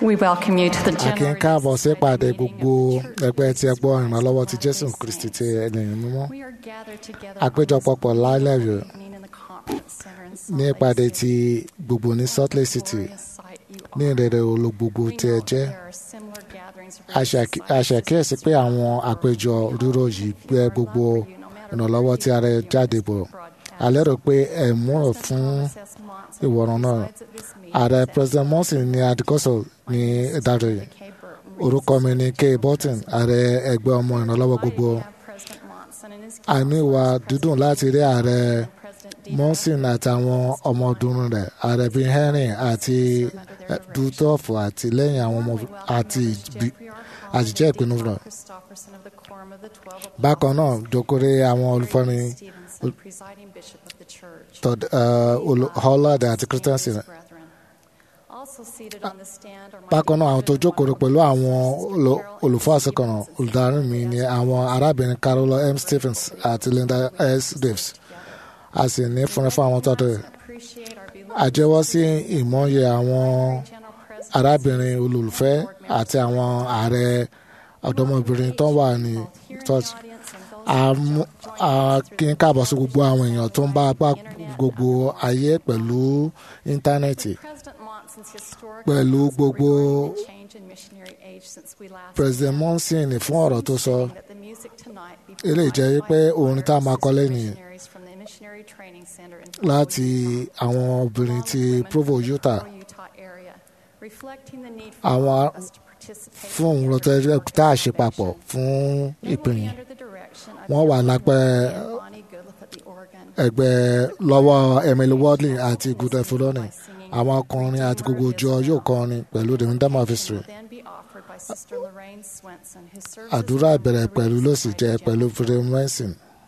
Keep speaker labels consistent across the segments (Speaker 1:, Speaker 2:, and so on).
Speaker 1: We welcome you to the
Speaker 2: a kí ń
Speaker 1: general
Speaker 2: káàbọ̀ sí ìpàdé
Speaker 1: meeting
Speaker 2: gbogbo
Speaker 1: of the Church
Speaker 2: ẹgbẹ́ tí ẹ gbọ́
Speaker 1: of
Speaker 2: ìrànlọ́wọ́ ti
Speaker 1: Jesus
Speaker 2: jésù
Speaker 1: Christ.
Speaker 2: kristi ti ènìyàn mímọ́
Speaker 1: We are gathered together
Speaker 2: àpéjọpọ̀
Speaker 1: on this
Speaker 2: lálẹ́ rẹ̀
Speaker 1: evening in the conference center in Salt
Speaker 2: ní
Speaker 1: Lake
Speaker 2: ìpàdé
Speaker 1: City.
Speaker 2: ti gbogbo ní salt lake city
Speaker 1: Glorious sight you
Speaker 2: ní
Speaker 1: are.
Speaker 2: ìrẹ̀rẹ̀ ológbogbo
Speaker 1: We
Speaker 2: tí ẹ
Speaker 1: know
Speaker 2: jẹ́
Speaker 1: there are similar gatherings of
Speaker 2: a ṣàkí- a ṣàkíyèsí pé àwọn àpéjọ rírò yìí gbé gbogbo ìrànlọ́wọ́ tí ara ẹ jáde bọ̀ a lérò pé ẹ múrò fún ìwọ̀ràn náà ààrẹ president monson ní adikoso ní ìdájọ́ yìí orúkọ mi ni kay burton ààrẹ ẹgbẹ́ ọmọ ìrànlọ́wọ́ gbogbo a ní ìwà dídùn láti rí ààrẹ monson àtàwọn ọmọdún rẹ̀ ààrẹ bíi henry àti duthoff àti lẹ́yìn àwọn ọmọ àti ìbí- àjíjẹ́ ìpinnu rẹ̀ bákan náà jókòrè àwọn olùfọ́ni Todd uh, Hollard àti Christensen bákan náà àwọn tó jókòó pẹ̀lú àwọn olo- olùfọ́ àṣekọ̀nà olùdarí mi ni àwọn arábìnrin Carola M. Stephens àti Linda S. Davis a sì ní fúnra fún àwọn tọ́tù rẹ̀ àjẹwọ́ sí ìmọ̀ye àwọn arábìnrin olùfẹ́ àti àwọn ààrẹ ọ̀dọ́mọbìnrin tó wà ní church a mú- a kí n káàbọ̀ sí gbogbo àwọn èèyàn tó ń bá apá gbogbo ayé pẹ̀lú íńtánẹ́ẹ̀tì pẹ̀lú gbogbo president monson fún ọ̀rọ̀ tó sọ eléyìí jẹ́ pé orin tá a máa kọ lẹ́yìn láti àwọn obìnrin ti provo utah àwọn fún òun ló tẹ́ tá a ṣe papọ̀ fún ìpínyìn wọ́n wà lápẹ́ ẹgbẹ́ lọ́wọ́ Emily Wadley àti Good Fulani àwọn akọrin àti gbogbo ọjọ́ yóò kọrin pẹ̀lú the rhythm of history àdúrà ìbẹ̀rẹ̀ pẹ̀lú ló sì jẹ́ pẹ̀lú Freedom Manson.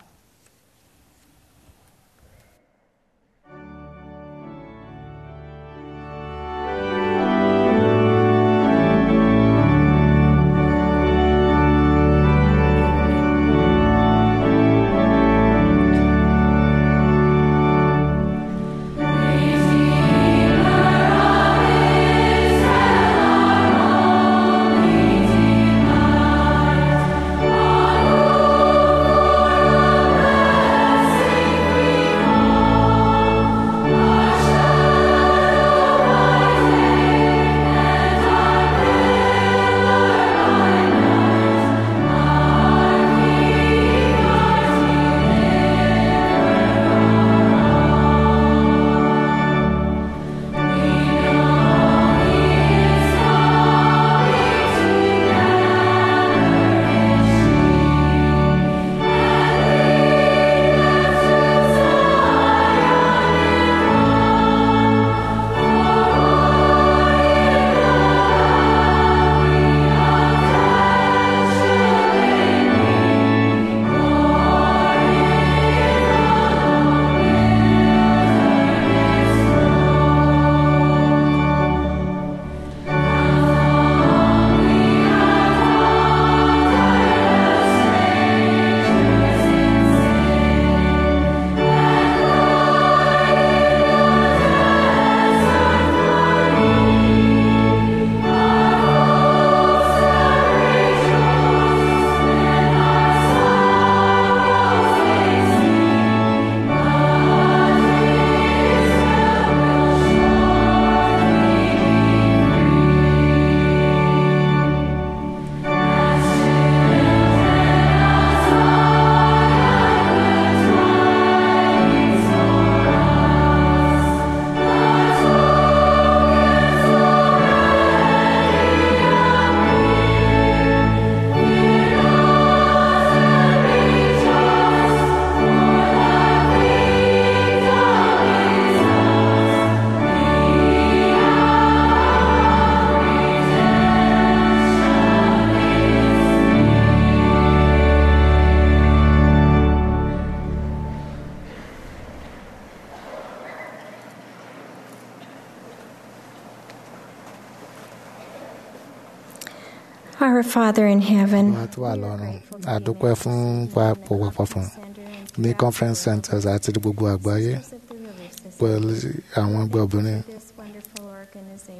Speaker 3: Our Father in heaven,
Speaker 2: wọ́n tó wà lọ́rùn àdúpẹ́ fún papọ̀ papọ̀ fún ní conference centers àti ní gbogbo àgbáyé pẹ̀lú àwọn ẹgbẹ́ obìnrin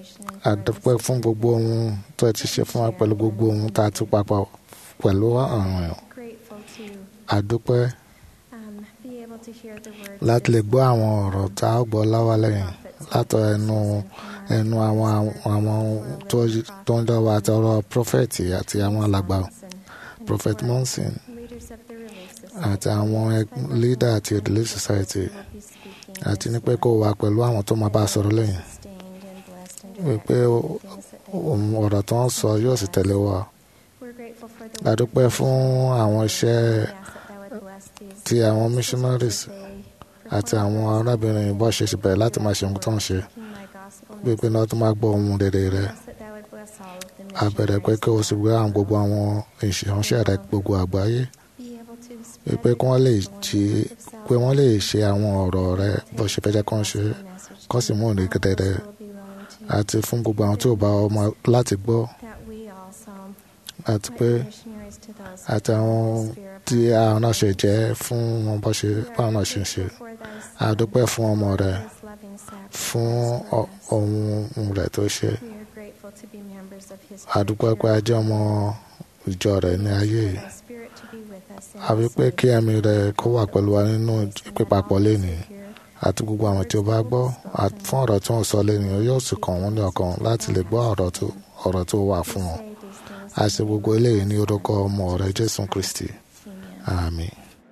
Speaker 2: a dúpẹ́ fún gbogbo ohun tó ti ṣe fún wa pẹ̀lú gbogbo ohun tá a ti papọ̀ pẹ̀lú àwọn èèyàn
Speaker 3: Grateful to
Speaker 2: a dúpẹ́
Speaker 3: um, be able to hear the words
Speaker 2: láti lè gbọ́ àwọn ọ̀rọ̀ tá a gbọ́ láwa lẹ́yìn látọ̀ ẹnu ẹnu àwọn àwọn tó tó ń dọ̀wọ́ àti ọ̀rọ̀ prọfẹ̀tì àti àwọn alàgbà prophet monson
Speaker 3: leaders of the Relief Society
Speaker 2: àti àwọn leader àti relief society
Speaker 3: will be speaking
Speaker 2: àti ní pé kó wà pẹ̀lú àwọn tó máa bá a sọ̀rọ̀ lẹ́yìn
Speaker 3: sustained and blessed and
Speaker 2: wípé ó- ohun ọ̀rọ̀ tó ń sọ yóò sì tẹ̀lé wa
Speaker 3: we're grateful for the
Speaker 2: a dúpẹ́ fún àwọn iṣẹ́
Speaker 3: We ask that thou would bless these
Speaker 2: ti àwọn missionaries
Speaker 3: they
Speaker 2: àti àwọn arábìnrin bó ṣe ṣe bẹ̀rẹ̀ láti máa ṣe ohun tó ń ṣe
Speaker 3: proclaim thy gospel
Speaker 2: wípé náà tó máa gbọ́ ohun rere rẹ̀
Speaker 3: ask that thou would bless all of the
Speaker 2: a bẹ̀rẹ̀ pé
Speaker 3: missionaries
Speaker 2: kí o sì gbé àwọn gbogbo àwọn ìṣìránṣẹ́ rẹ̀ gbogbo àgbáyé
Speaker 3: be able to
Speaker 2: wípé kí wọ́n lè jí pé wọ́n lè ṣe àwọn ọ̀rọ̀ rẹ̀ bó ṣe fẹ́ jẹ́ kó ń ṣe kó sì mú ìrìn gẹ́gẹ́
Speaker 3: will be willing to
Speaker 2: àti fún gbogbo àwọn tí ò bá ọmọ láti gbọ́
Speaker 3: that we also
Speaker 2: àti pé
Speaker 3: like missionaries to those
Speaker 2: àti àwọn tí àwọn náà ṣe jẹ́ fún wọn bó ṣe báwọn náà ṣe ń ṣe
Speaker 3: for thy
Speaker 2: a dúpẹ́ fún ọmọ rẹ̀
Speaker 3: his loving sacrifice
Speaker 2: fún ọ- ohun rẹ̀ tó ṣe
Speaker 3: we are grateful to be members of his
Speaker 2: a dúpẹ́ pé a jẹ́ ọmọ ìjọ rẹ̀ ní ayé yìí
Speaker 3: Thy spirit to be with us in
Speaker 2: a wí pé kí ẹ̀mí rẹ̀ kó wà pẹ̀lú wa nínú pípapọ̀ lénìí
Speaker 3: here
Speaker 2: àti gbogbo àwọn tí ó bá gbọ́ àti fún ọ̀rọ̀ tí wọ́n sọ lénìí yóò sì kàn wọ́n ní ọkàn láti lè gbọ́ ọ̀rọ̀ tó ọ̀rọ̀ tó wà fún wọn
Speaker 3: say these things
Speaker 2: a ṣe gbogbo eléyìí ní orúkọ ọmọ rẹ̀ jésù kristi
Speaker 3: amen
Speaker 2: àmín.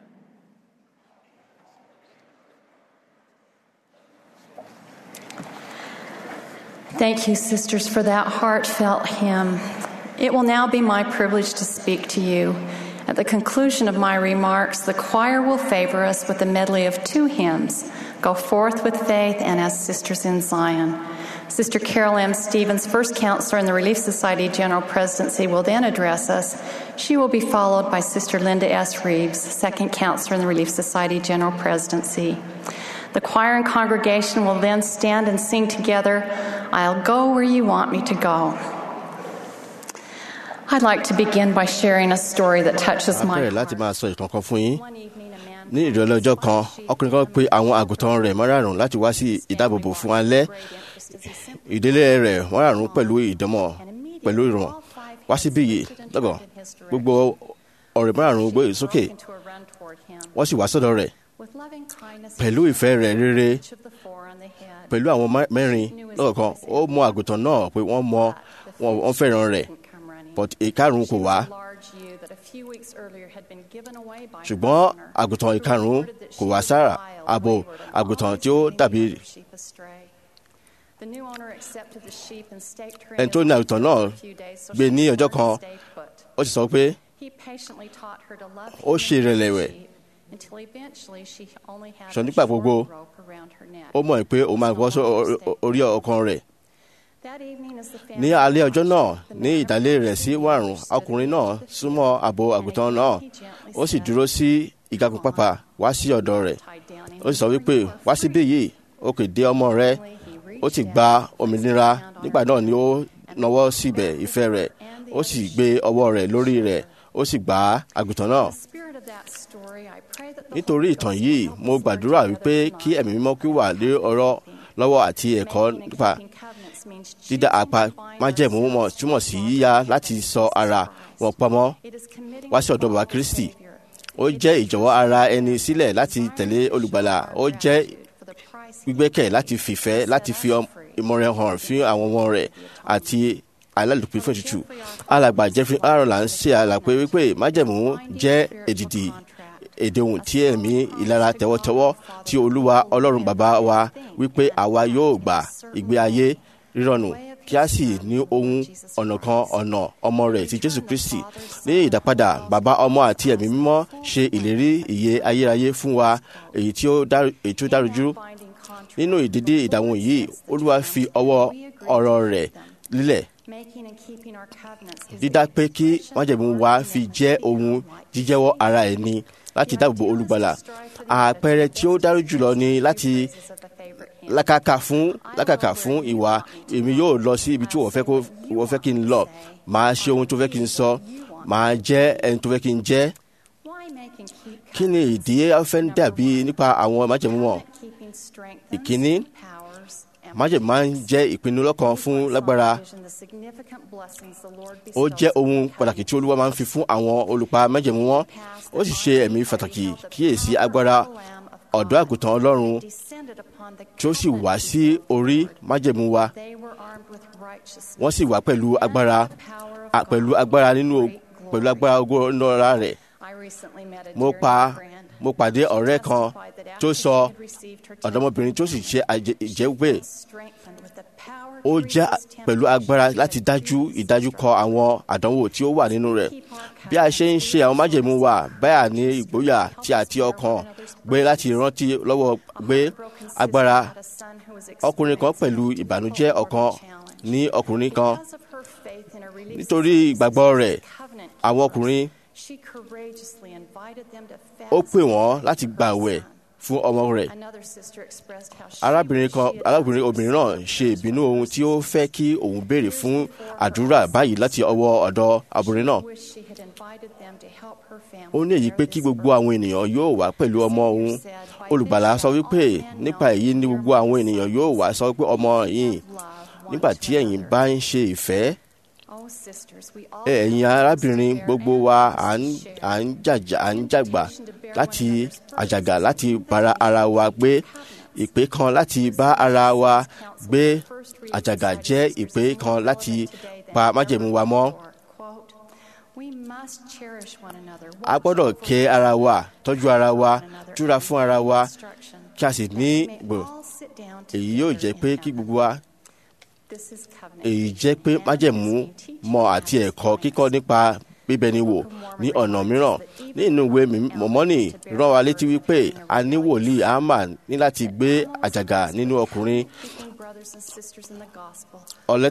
Speaker 1: Thank you, sisters, for that heartfelt hymn. It will now be my privilege to speak to you. At the conclusion of my remarks, the choir will favor us with a medley of two hymns Go Forth with Faith and As Sisters in Zion. Sister Carol M. Stevens, first counselor in the Relief Society General Presidency, will then address us. She will be followed by Sister Linda S. Reeves, second counselor in the Relief Society General Presidency. The choir and congregation will then stand and sing together, I'll go where you want me to go. I'd like to begin by sharing a story that touches
Speaker 4: a
Speaker 1: my
Speaker 4: bẹ̀rẹ̀ láti
Speaker 1: heart.
Speaker 4: máa sọ ìtàn kan fún yín
Speaker 1: One evening, a man
Speaker 4: ní ìrọ̀lẹ́ ọjọ́ kan ọkùnrin kan pe àwọn àgùntàn rẹ̀ márààrún láti wá sí ìdáàbòbò fún alẹ́ ìdílé rẹ̀ márààrún pẹ̀lú ìdánmọ̀ pẹ̀lú ìrọ̀mọ̀ wá síbí yìí lọ́gọ̀ gbogbo ọ̀rẹ́ márààrún gbé sókè wọ́n sì wá sọ́dọ̀ rẹ̀ pẹ̀lú ìfẹ́ rẹ̀ rere pẹ̀lú àwọn má- mẹ́rin lọ́kọ̀ọ̀kan ó mọ àgùntàn náà pé wọ́n mọ wọn wọ́n fẹ́ràn rẹ̀ but ìkarùn kò wá
Speaker 1: ṣùgbọ́n àgùntàn ìkarùn kò wá sára abo àgùntàn tí ó dàbí
Speaker 4: ẹni tó ní àgùntàn náà gbé ní ọjọ́ kan ó sì sọ pé
Speaker 1: ó ṣe ìrẹ̀lẹ̀ rẹ̀ sọ nígbà gbogbo
Speaker 4: ó mọ̀ pé òun máa gbọ́ sọ orí- orí ọkàn rẹ̀
Speaker 1: ní alẹ́ ọjọ́ náà ní ìdálé rẹ̀ sí wàrùn
Speaker 4: ọkùnrin náà súnmọ́ àbò àgùntàn náà ó sì dúró sí ìgagun pápá wá sí ọ̀dọ̀ rẹ̀ ó sì sọ wípé wá síbí yìí ó kè dé ọmọ rẹ̀ ó ti gba òmìnira nígbà náà ni ó nawọ́ síbẹ̀ ìfẹ́ rẹ̀ ó sì gbé ọwọ́ rẹ̀ lórí rẹ̀ ó sì gbá àgùntàn náà nítorí ìtàn yìí mo gbàdúrà wípé kí ẹ̀mí mímọ́ kí ó wà lé ọ̀rọ̀ lọ́wọ́ àti ẹ̀kọ́ nípa dídá apá májẹ̀mú mọ̀ túmọ̀ sí yíyá láti sọ ara wọn pamọ́ wá sí ọ̀dọ̀ bàbá Kristi ó jẹ́ ìjọ̀wọ́ ara ẹni sílẹ̀ láti tẹ̀lé olùgbàlà ó jẹ́ gbígbẹ́kẹ̀ láti fìfẹ́ láti fi ọm- ìmọ̀ràn hàn fún àwọn ọmọ rẹ̀ àti alálùpùpù fún ètùtù alàgbà Jeffrey Ireland ṣe àlàpé wípé májẹ̀mú jẹ́ èdìdì èdèhùn tí ẹ̀mí ìlara tẹ́wọ́tẹ́wọ́ tí olúwa ọlọ́run bàbá wa wípé àwa yóò gbà ìgbé ayé rírọ̀nù kí a sì ní ohun ọ̀nà kan ọ̀nà ọmọ rẹ̀ ti jésù kristi ní ìdápadà bàbá ọmọ àti ẹ̀mí mímọ́ ṣe ìlérí ìyè ayérayé fún wa èyí tí ó dá- èyí tí ó dárujú nínú ìdídí ìdáhùn yìí olúwa fi ọwọ́ ọ̀rọ̀ rẹ̀ lílẹ̀ dídá pé kí májẹ̀mú wa fi jẹ́ ohun jíjẹ́wọ́ ara ẹni láti dáàbò olùgbàlà àpẹẹrẹ tí ó dájú jùlọ ni láti lákàkà fún lákàkà fún ìwà èmi yóò lọ sí ibi tí wọ́n fẹ́ kó wọ́n fẹ́ kí n lọ màá ṣe ohun tó fẹ́ kí n sọ màá jẹ́ ẹni tó fẹ́ kí n jẹ́ kí ni ìdí afẹ́ ń dàbí nípa àwọn májẹ̀mú wọn ìkíní májẹ̀mú máa ń jẹ́ ìpinnu lọ́kàn fún lágbára ó jẹ́ ohun pàtàkì tí olúwa máa ń fi fún àwọn olùpa májẹ̀mú wọn ó sì ṣe ẹ̀mí pàtàkì kíyèsí agbára ọ̀dọ́ àgùntàn ọlọ́run tí ó sì wá sí orí májẹ̀mú wa wọ́n sì wá pẹ̀lú agbára a- pẹ̀lú agbára nínú pẹ̀lú agbára ogo ńlọra rẹ̀ mo pa mo pàdé ọ̀rẹ́ kan tó sọ ọ̀dọ́mọbìnrin tó sì ṣe àjẹ- ìjẹ́wé ó jẹ́ pẹ̀lú agbára láti dájú ìdájú kọ àwọn àdánwò tí ó wà nínú rẹ̀ bí a ṣe ń ṣe àwọn májèmú wa báyà ní ìgboyà tí àti ọkàn gbé láti rántí lọ́wọ́ gbé agbára ọkùnrin kan pẹ̀lú ìbànújẹ́ ọkàn ní ọkùnrin kan nítorí ìgbàgbọ́ rẹ̀ àwọn ọkùnrin ó pè wọ́n láti gbàwẹ̀ fún ọmọ rẹ̀ arábìnrin kan arábìnrin obìnrin náà ṣe ìbínú ohun tí ó fẹ́ kí òun béèrè fún àdúrà báyìí láti ọwọ́ ọ̀dọ̀ obìnrin náà ó ní èyí pé kí gbogbo àwọn ènìyàn yóò wá pẹ̀lú ọmọ òun olùgbàlà sọ wípé nípa èyí ni gbogbo àwọn ènìyàn yóò wá sọ pé ọmọ yìí nígbà tí ẹ̀yin bá ń ṣe ìfẹ́ ẹ̀yin arábìnrin gbogbo wa à ń à ń jàjà à ń jàgbà láti àjàgà láti bára ara wa gbé ìpè kan láti bá ara wa gbé àjàgà jẹ́ ìpè kan láti pa májẹ̀mú wa mọ́. a gbọ́dọ̀ kẹ́ ara wa tọ́jú ara wa túra fún ara wa kí a sì ní gbò èyí yóò jẹ́ pé kí gbogbo wa èyí jẹ́ pé májẹ̀mú mọ̀ àti ẹ̀kọ́ kíkọ́ nípa bíbẹni wò ní ọ̀nà mìíràn nínú ìwé mọ̀mọ́nì rán wa létí wípé a ní wòlíì àmà ní láti gbé àjàgà nínú ọkùnrin ọlẹ́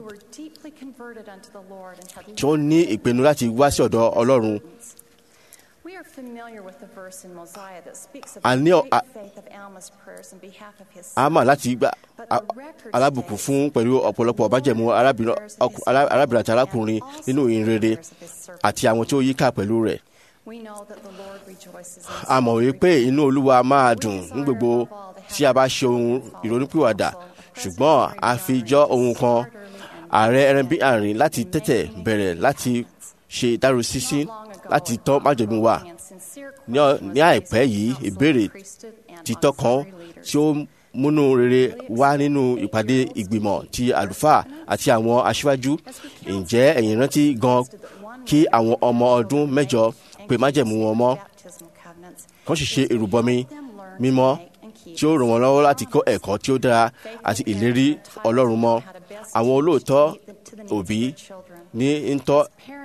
Speaker 4: tí ó ní ìpinnu láti wá sí ọ̀dọ̀ ọlọ́run a ní àmà láti gba alábùkún fún pẹ̀lú ọ̀pọ̀lọpọ̀ májẹ̀mú arábìnrin àti arákùnrin nínú ìrere àti àwọn tí ó yíká pẹ̀lú rẹ̀. a mọ̀ wípé inú olúwa máa dùn ní gbogbo tí a bá ṣe ohun ìrònúpìwàdà ṣùgbọ́n a fi jọ ohun kan ààrẹ ẹrẹ́bí àárín láti tètè bẹ̀rẹ̀ láti ṣe ìdárosísí láti tọ́ májẹ̀mú wa ní àìpẹ́ yìí ìbéèrè títọ́ kan tí ó múnú rere wá nínú ìpàdé ìgbìmọ̀ ti àlùfáà àti àwọn aṣíwájú ǹjẹ́ ẹ̀yin rántí gan kí àwọn ọmọ ọdún mẹ́jọ pé májẹ̀mú wọn mọ́ kàn sì ṣe ìrùbọmi mímọ́ tí ó ràn wọ́n lọ́wọ́ láti kọ́ ẹ̀kọ́ tí ó dára àti ìlérí ọlọ́run mọ́ àwọn olóòótọ́ òbí ní ń tọ́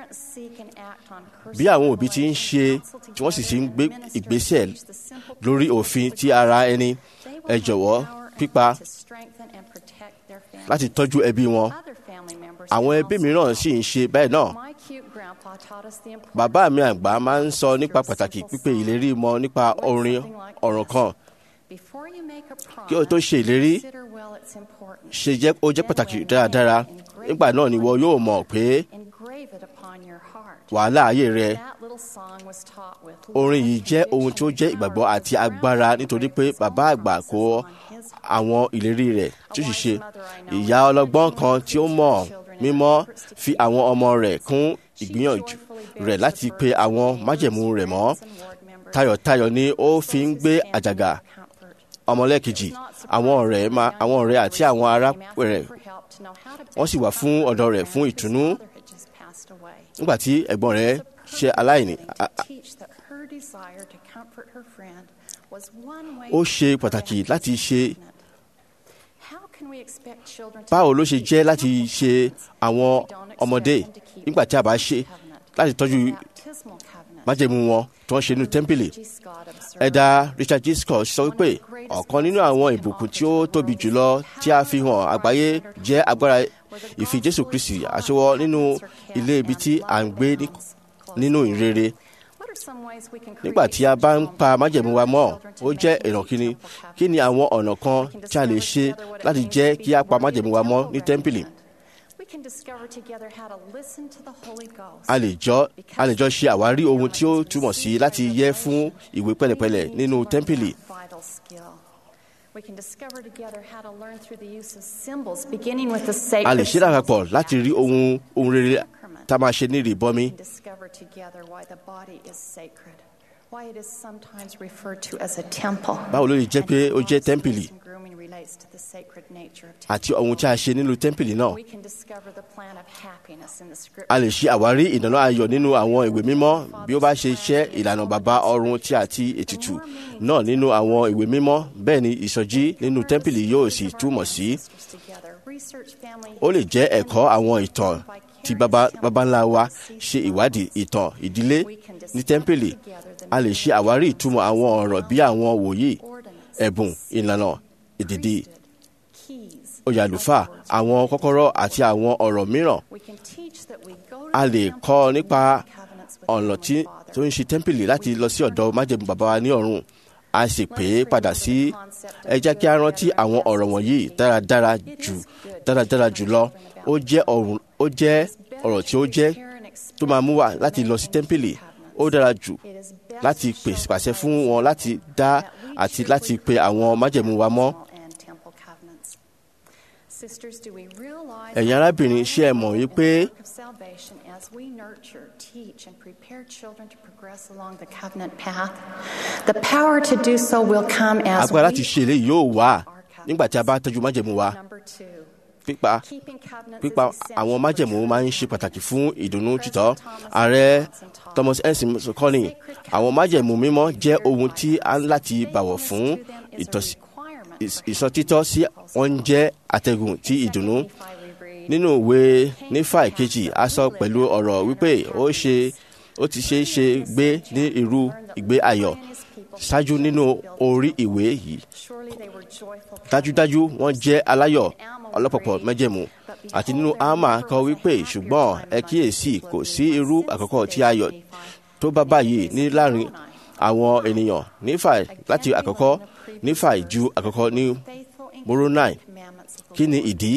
Speaker 4: bí àwọn òbí ti ń ṣe tí wọ́n sì ti ń gbé ìgbésẹ̀ lórí òfin ti ara ẹni ẹ jọ̀wọ́ pípa láti tọ́jú ẹbí wọn àwọn ẹbí mìíràn sì ń ṣe bẹ́ẹ̀ náà bàbá mi àgbà máa ń sọ nípa pàtàkì pípé ìlérí mọ́ nípa orin ọ̀ràn kan kí o tó ṣe ìlérí ṣe jẹ́ ó jẹ́ pàtàkì dáradára nígbà náà ni wọ́n yóò mọ̀ pé wàhálà ayé rẹ orin yìí jẹ́ ohun tí ó jẹ́ ìgbàgbọ́ àti agbára nítorí pé bàbá àgbà kó àwọn ìlérí rẹ̀ tí ó sì ṣe ìyá ọlọ́gbọ́n kan tí ó mọ̀ mímọ́ fi àwọn ọmọ rẹ̀ kún ìgbìyànjú rẹ̀ láti pe àwọn májẹ̀mú rẹ̀ mọ́ tayọ̀tayọ̀ ni ó fi ń gbé àjàgà ọmọlẹ́kejì àwọn ọ̀rẹ́ àwọn ọ̀rẹ́ àti àwọn ará rẹ̀ wọ́n sì wà fún ọ̀dọ̀ rẹ̀ fún ìtùnú nígbà tí ẹ̀gbọ́n rẹ̀ ṣe aláìní. ó ṣe pàtàkì láti ṣe báwo ló ṣe jẹ́ láti ṣe àwọn ọmọdé nígbà tí a bá ṣe láti tọ́jú májẹ̀mú wọn tí wọ́n ṣe nínú tẹ́ḿpìlì. ẹ̀dà Richard G. Scott sọ wípé ọ̀kan nínú àwọn ìbùkún tí ó tóbi jùlọ tí a fi hàn àgbáyé jẹ́ agbára ìfi Jésù Kristi àṣewọ́ nínú ilé ibi tí à ń gbé nínú ìrere. nígbà tí a bá ń pa májẹ̀mú wa mọ́ ó jẹ́ ìrànkíni kí ni àwọn ọ̀nà kan tí a lè ṣe láti jẹ́ kí a pa májẹ̀mú wa mọ́ ní tẹ́ḿpìlì.
Speaker 1: can discover together how to listen to the Holy Ghost.
Speaker 4: a lè jọ a lè jọ ṣe àwárí ohun tí ó túmọ̀ sí láti yẹ fún ìwé pẹ̀lẹ́pẹ̀lẹ́ nínú tẹ́ḿpìlì
Speaker 1: Vital skill. We can discover together how to learn through the use of symbols, beginning with the sacred
Speaker 4: a lè ṣe lápapọ̀ láti rí ohun ohun rere tá a máa ṣe ní ìrìbọmi
Speaker 1: We can discover together why the body is sacred, why it is sometimes referred to as a temple.
Speaker 4: báwo ló lè jẹ́ pé ó jẹ́
Speaker 1: And how
Speaker 4: tẹ́ḿpìlì
Speaker 1: and grooming relates to the sacred nature of
Speaker 4: àti ohun tí a ṣe nínú tẹ́ḿpìlì náà
Speaker 1: We can discover the plan of happiness in the scripture.
Speaker 4: a lè ṣe àwárí ìdáná ayọ̀ nínú àwọn ìwé mímọ́ bí ó bá ṣe ṣẹ́ ìlànà bàbá ọ̀run tí àti ètùtù náà nínú àwọn ìwé mímọ́ bẹ́ẹ̀ ni ìsọjí nínú tẹ́ḿpìlì yóò sì túmọ̀ sí ó lè jẹ́ ẹ̀kọ́ àwọn ìtàn tí baba baba ńlá wa ṣe ìwádìí ìtàn ìdílé ní tẹ́ḿpìlì a lè ṣe àwárí ìtumọ̀ àwọn ọ̀rọ̀ bí àwọn wòlíì ẹ̀bùn ìlànà ìdìdì oyè àlùfáà àwọn kọ́kọ́rọ́ àti àwọn ọ̀rọ̀ mìíràn a lè kọ́ nípa ọ̀nà tí tó ń ṣe tẹ́ḿpìlì láti lọ sí ọ̀dọ̀ májẹ̀mú bàbá wa ní ọ̀run a sì pè é padà sí ẹ jẹ́ kí a rántí àwọn ọ̀rọ̀ wọ̀nyí dáradára jù dáradára jùlọ ó jẹ́ ọ̀run ó jẹ́ ọ̀rọ̀ tí ó jẹ́ tó máa mú wa láti lọ sí tẹ́ḿpìlì ó dára jù láti pèsè pàṣẹ fún wọn láti dá àti láti pe àwọn májẹ̀mú wa mọ́ ẹ̀yin arábìnrin ṣé ẹ mọ̀ wípé agbára láti ṣe eléyìí yóò wá nígbà tí a bá tọ́jú májẹ̀mú wa pípa pípa àwọn májẹ̀mú máa ń ṣe pàtàkì fún ìdùnnú títọ́ ààrẹ Thomas ensign kọ́ni àwọn májẹ̀mú mímọ́ jẹ́ ohun tí a ń láti bàwọ̀ fún ìsọtítọ́ sí wọn jẹ́ àtẹ̀gùn ti ìdùnnú nínú ìwé nífà ìkejì a sọ pẹ̀lú ọ̀rọ̀ wípé ó ṣe ó ti ṣe é ṣe gbé ní irú ìgbé ayọ̀ ṣáájú nínú orí ìwé yìí dájúdájú wọ́n jẹ́ aláyọ̀ ọlọ́pọ̀pọ̀ májẹ̀mú àti nínú àmà kọ wípé ṣùgbọ́n ẹ kíyèsí kò sí irú àkọ́kọ́ tí ayọ̀ tó bá báyìí ní láàrin àwọn ènìyàn nífà láti àkọ́kọ́ nífà ju àkọ́kọ́ ní Moroni kí ni ìdí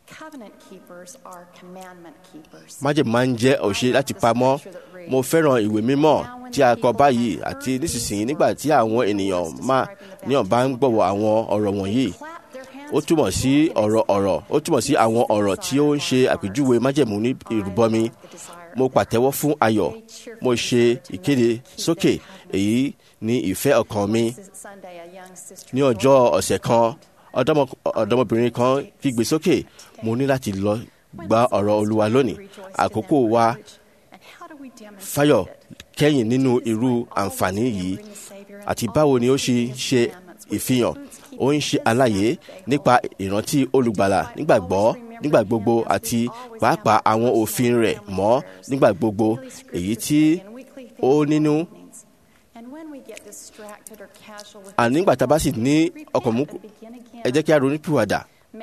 Speaker 4: májèmú máa ń jẹ́ òṣè láti pamọ́ mo fẹ́ràn ìwé mímọ́ tí a kọ báyìí àti nísinsìnyí nígbà tí àwọn ènìyàn máa níyàn bá ń gbọ̀wọ́ àwọn ọ̀rọ̀ wọ̀nyí ó túmọ̀ sí ọ̀rọ̀ ọ̀rọ̀ ó túmọ̀ sí àwọn ọ̀rọ̀ tí ó ń ṣe àpèjúwe májẹ̀mú ní ìrúbọmi mo pàtẹ́wọ́ fún ayọ̀ mo ṣe ìkéde sókè èyí ni ìfẹ́ ọkàn mi ní ọjọ́ ọ̀sẹ̀ kan ọ̀dọ́mọbìnrin kan kígbe sókè mo ní láti lọ gba ọ̀rọ̀ olúwa lónìí àkókò wa fáyọ̀ kẹ́yìn nínú irú àǹfààní yìí àti báwo ni ó ṣe ṣe ìfihàn ó ń ṣe àlàyé nípa ìrántí olùgbàlà nígbàgbọ́ nígbà gbogbo àti pàápàá àwọn òfin rẹ̀ mọ́ nígbà gbogbo èyí tí ó nínú àní nígbà tá a bá sì ní ọkàn mú ẹ jẹ́ kí a ronú pìwàdà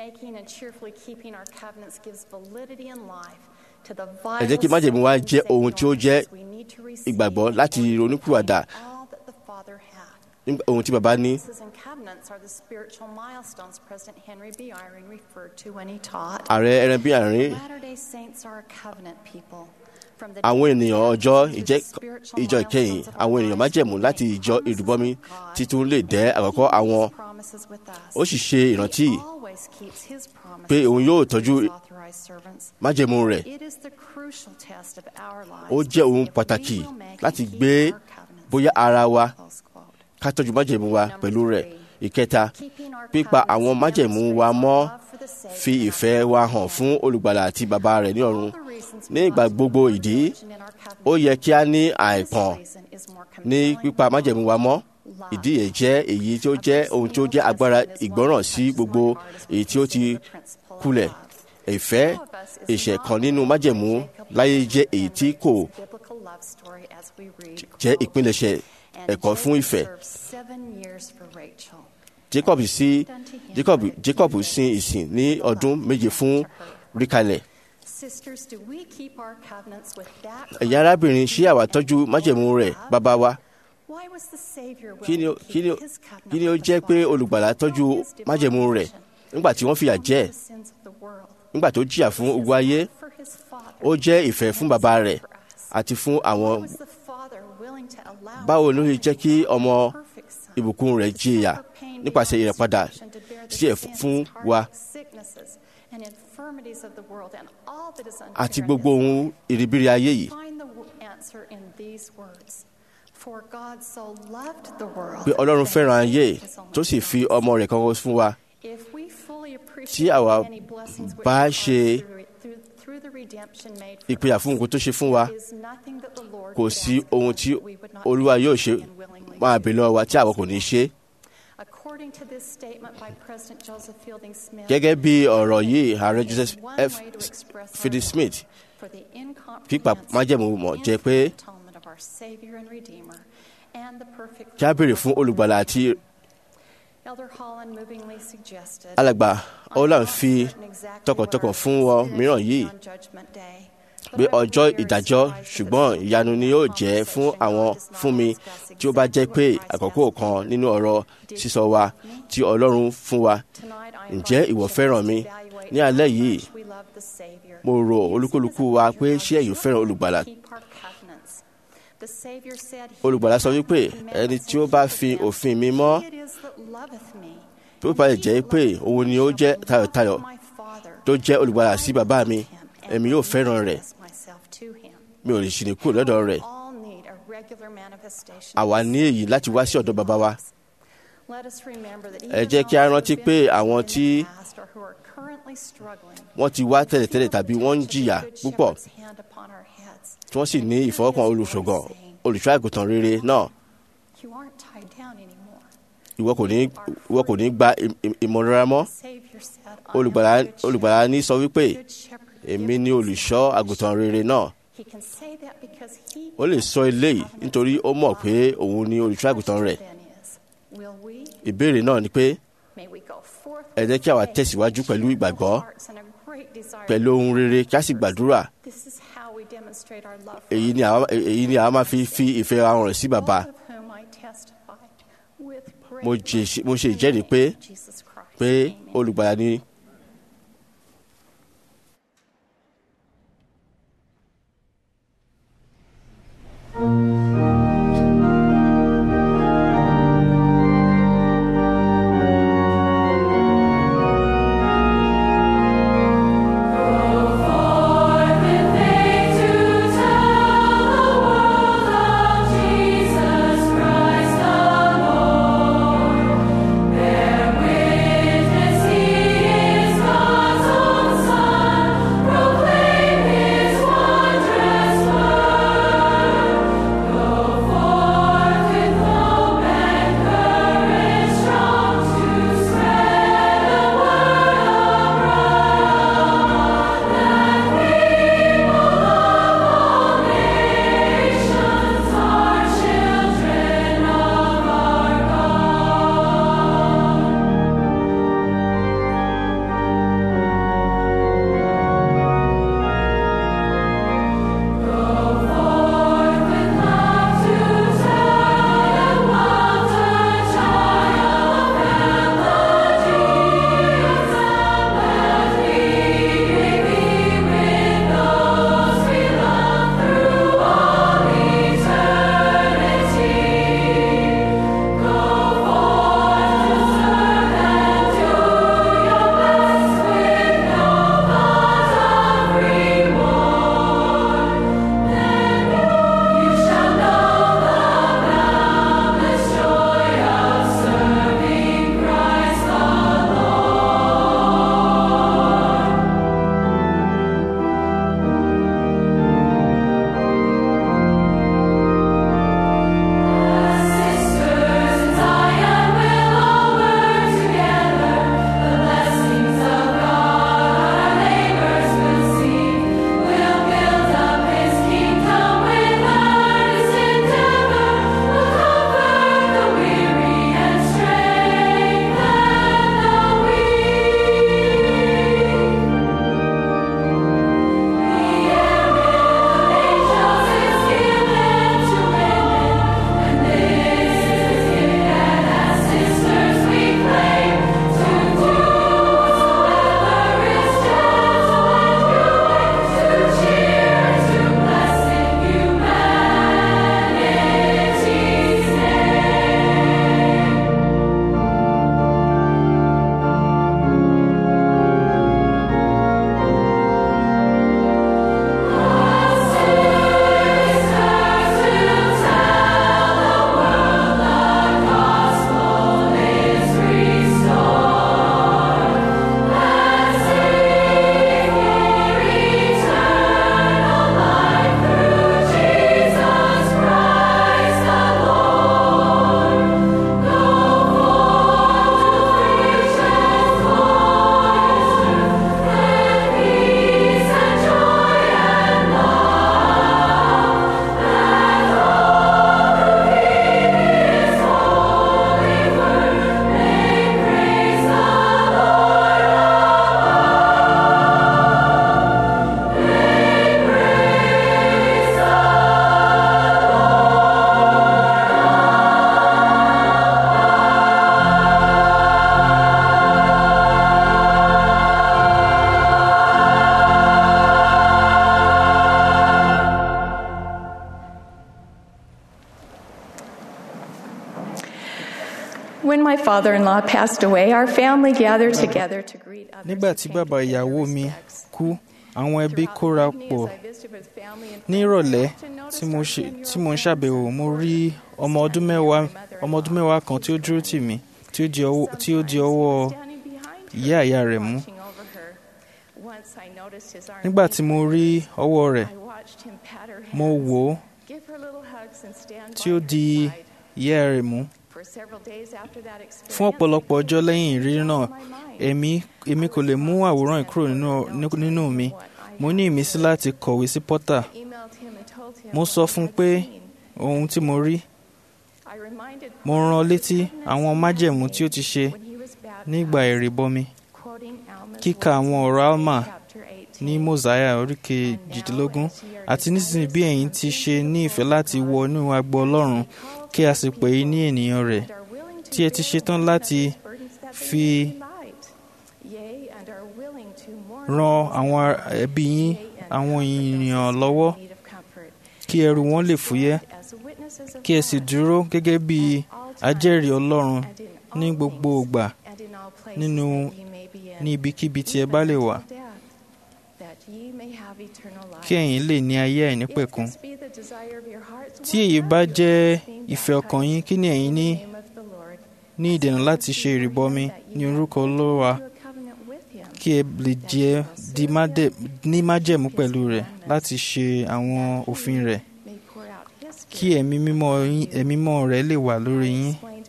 Speaker 4: ẹ jẹ́ kí májèmú wa jẹ́ ohun tí ó jẹ́ ìgbàgbọ́ láti ronú pìwàdà ohun tí baba ní. ààrẹ ẹran bí àárín àwọn ènìyàn ọjọ́ ìjọ ìkẹyìn àwọn ènìyàn májẹ̀mú láti ìjọ ìrúbọmi títún lè dẹ́ àkọ́kọ́ àwọn ó sì ṣe ìrántí pé òun yóò tọ́jú májẹ̀mú rẹ̀ ó jẹ́ ohun pàtàkì láti gbé bóyá ara wa ká tọ́jú májẹ̀mú wa pẹ̀lú rẹ̀ ìkẹta pípa àwọn májẹ̀mú wa mọ́ fi ìfẹ́ wa hàn fún olùgbàlà àti bàbá rẹ̀ ní ọ̀run ní ìgbà gbogbo ìdí ó yẹ kí a ní àìpọ̀n ní pípa májẹ̀mú wa mọ́ ìdí yẹn jẹ́ èyí tí ó jẹ́ ohun tí ó jẹ́ agbára ìgbọ́ràn sí gbogbo èyí tí ó ti kulẹ̀ ìfẹ́ ìṣẹ̀ kan nínú májẹ̀mú láyé jẹ́ èyí tí kò jẹ́ ìpilẹ̀ṣẹ̀ ẹ̀kọ́ fún ìfẹ́. Jacob sí Jacob Jacob sin ìsìn ní ọdún méje fún ríkalẹ̀. ẹ̀yin arábìnrin ṣé àwa tọ́jú májẹ̀mú rẹ̀ bàbá wa? kí ni ó jẹ́ pé olùgbàlà tọ́jú májẹ̀mú rẹ̀ nígbà tí wọ́n fìyà jẹ nígbà tó jìyà fún ogun ayé ó jẹ́ ìfẹ́ fún bàbá rẹ̀ àti fún àwọn báwo ló ṣe jẹ́ kí ọmọ ìbùkún rẹ̀ jìyà nípasẹ̀ ìrẹ̀padà sí ẹ̀ fún wa àti gbogbo ohun ìrìbìrì ayé yìí pé ọlọ́run fẹ́ràn ayé tó sì fi ọmọ rẹ̀ kan fún wa tí àwa bá ṣe ìpìyà fún nǹkan tó ṣe fún wa kò sí ohun tí olúwa yóò ṣe máa bèèrè lọ́wọ́ wa tí àwa kò ní ṣe. gẹ́gẹ́ bí ọ̀rọ̀ yìí ààrẹ joseph f fielding smith pípa májẹ̀mú mọ̀ jẹ́ pé kí a béèrè fún olùgbàlà àti alàgbà holland fi tọkàntọkàn fún wọn mìíràn yìí pé ọjọ́ ìdájọ́ ṣùgbọ́n ìyanu ni yóò jẹ́ fún àwọn fún mi tí ó bá jẹ́ pé àkókò kan nínú ọ̀rọ̀ sísọ wa tí ọlọ́run fún wa ǹjẹ́ ìwọ fẹ́ràn mi ní alẹ́ yìí mo rò olúkúlùkù wa pé ṣé ẹ̀yin fẹ́ràn olùgbàlà olùgbàlà sọ wípé ẹni tí ó bá fi òfin mi mọ́ tó bá lè jẹ́ pé òun ni ó jẹ́ tayọ̀tayọ̀ tó jẹ́ olùgbàlà sí bàbá mi èmi yóò fẹ́ràn rẹ̀ mi ò lè ṣì ní kúrò lọ́dọ̀ rẹ̀ àwa ní èyí láti wá sí ọ̀dọ̀ bàbá wa ẹ jẹ́ kí a rántí pé àwọn tí wọ́n ti wá tẹ́lẹ̀tẹ́lẹ̀ tàbí wọ́n ń jìyà púpọ̀ tí wọ́n sì ní ìfọwọ́kàn olùṣọ́gàn olùṣọ́ àgùntàn rere náà ìwọ kò ní ìwọ kò ní gba ìmọ̀lára mọ́ olùgbàlà ní sọ wípé èmi ni olùṣọ́ àgùntàn rere náà ó lè sọ eléyìí nítorí ó mọ̀ pé òun ni olùṣọ́ àgùntàn rẹ̀ ìbéèrè náà ni pé ẹ jẹ́ kí àwa tẹ̀síwájú pẹ̀lú ìgbàgbọ́ pẹ̀lú ohun rere kí a sì gbàdúrà èyí ni àwa èyí ni àwa máa fi fi ìfẹ́ wa hàn sí bàbá mo ṣe ìjẹ́rìí pé pé olùgbàlà ni.
Speaker 5: Witness he
Speaker 1: When my father in law passed away, our family gathered together to greet others.
Speaker 5: nígbà tí bàbá ìyàwó mi kú àwọn ẹbí kóra pọ̀ ní ìrọ̀lẹ́ tí mo ṣe tí mo ń ṣàbẹ̀wò mo rí ọmọ ọdún mẹ́wàá ọmọ ọdún mẹ́wàá kan tí ó dúró tì mí tí ó di ọwọ́ tí ó di ọwọ́ ìyá ìyá rẹ̀ mú nígbà tí mo rí ọwọ́ rẹ̀ mo wò ó tí ó di ìyá rẹ̀ mú fún ọ̀pọ̀lọpọ̀ ọjọ́ lẹ́yìn ìrírí náà èmi èmi kò lè mú àwòrán yìí kúrò nínú nínú mi mo ní ìmísí láti kọ̀wé sí Porter mo sọ fún un pé ohun tí mo rí mo rán an létí àwọn májẹ̀mú tí ó ti ṣe nígbà ìrìbọmi kíka àwọn ọ̀rọ̀ Alma ní Mosiah orí kejìdínlógún àti nísinsìnyí bí ẹ̀yin ti ṣe ní ìfẹ́ láti wọ inú agbo Ọlọ́run kí a sì pè é ní ènìyàn rẹ̀ tí ẹ ti ṣetán láti fi ran àwọn ẹbí yín àwọn ènìyàn lọ́wọ́ kí ẹrù wọn lè fúyẹ́ kí ẹ sì dúró gẹ́gẹ́ bí ajẹ́rìí Ọlọ́run ní gbogbo ìgbà nínú ní ibikíbi tí ẹ bá lè wà kí ẹ̀yin lè ní ayé àìnípẹ̀kun tí èyí bá jẹ́ ìfẹ́ ọkàn yín kí ni ẹ̀yin ní ní ìdènà láti ṣe ìrìbọmi ní orúkọ Olúwa kí ẹ lè jẹ́ di mádẹ- ní májẹ̀mú pẹ̀lú rẹ̀ láti ṣe àwọn òfin rẹ̀ kí ẹ̀mí mímọ́ yín- ẹ̀mí mímọ́ rẹ̀ lè wà lórí yín.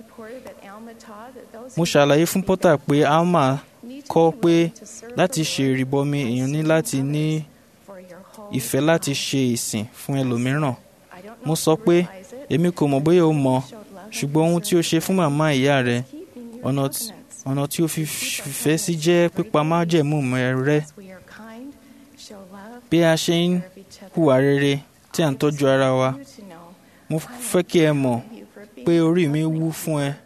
Speaker 5: mo ṣàlàyé fún Porter pé Alma kọ́ pé láti ṣe ìrìbọmi èèyàn ní láti ní ìfẹ́ láti ṣe ìsìn fún ẹlòmíràn. mo sọ pé èmi kò mọ̀ bóyá o mọ̀ ṣùgbọ́n ohun tí o ṣe fún màmá ìyá rẹ ọ̀nà tí- ọ̀nà tí o fi fẹ́ sí jẹ́ pípa májẹ̀mú rẹ bí a ṣe ń hùwà rere tí à ń tọ́jú ara wa mo fẹ́ kí ẹ mọ̀ pé orí mi wú fún ẹ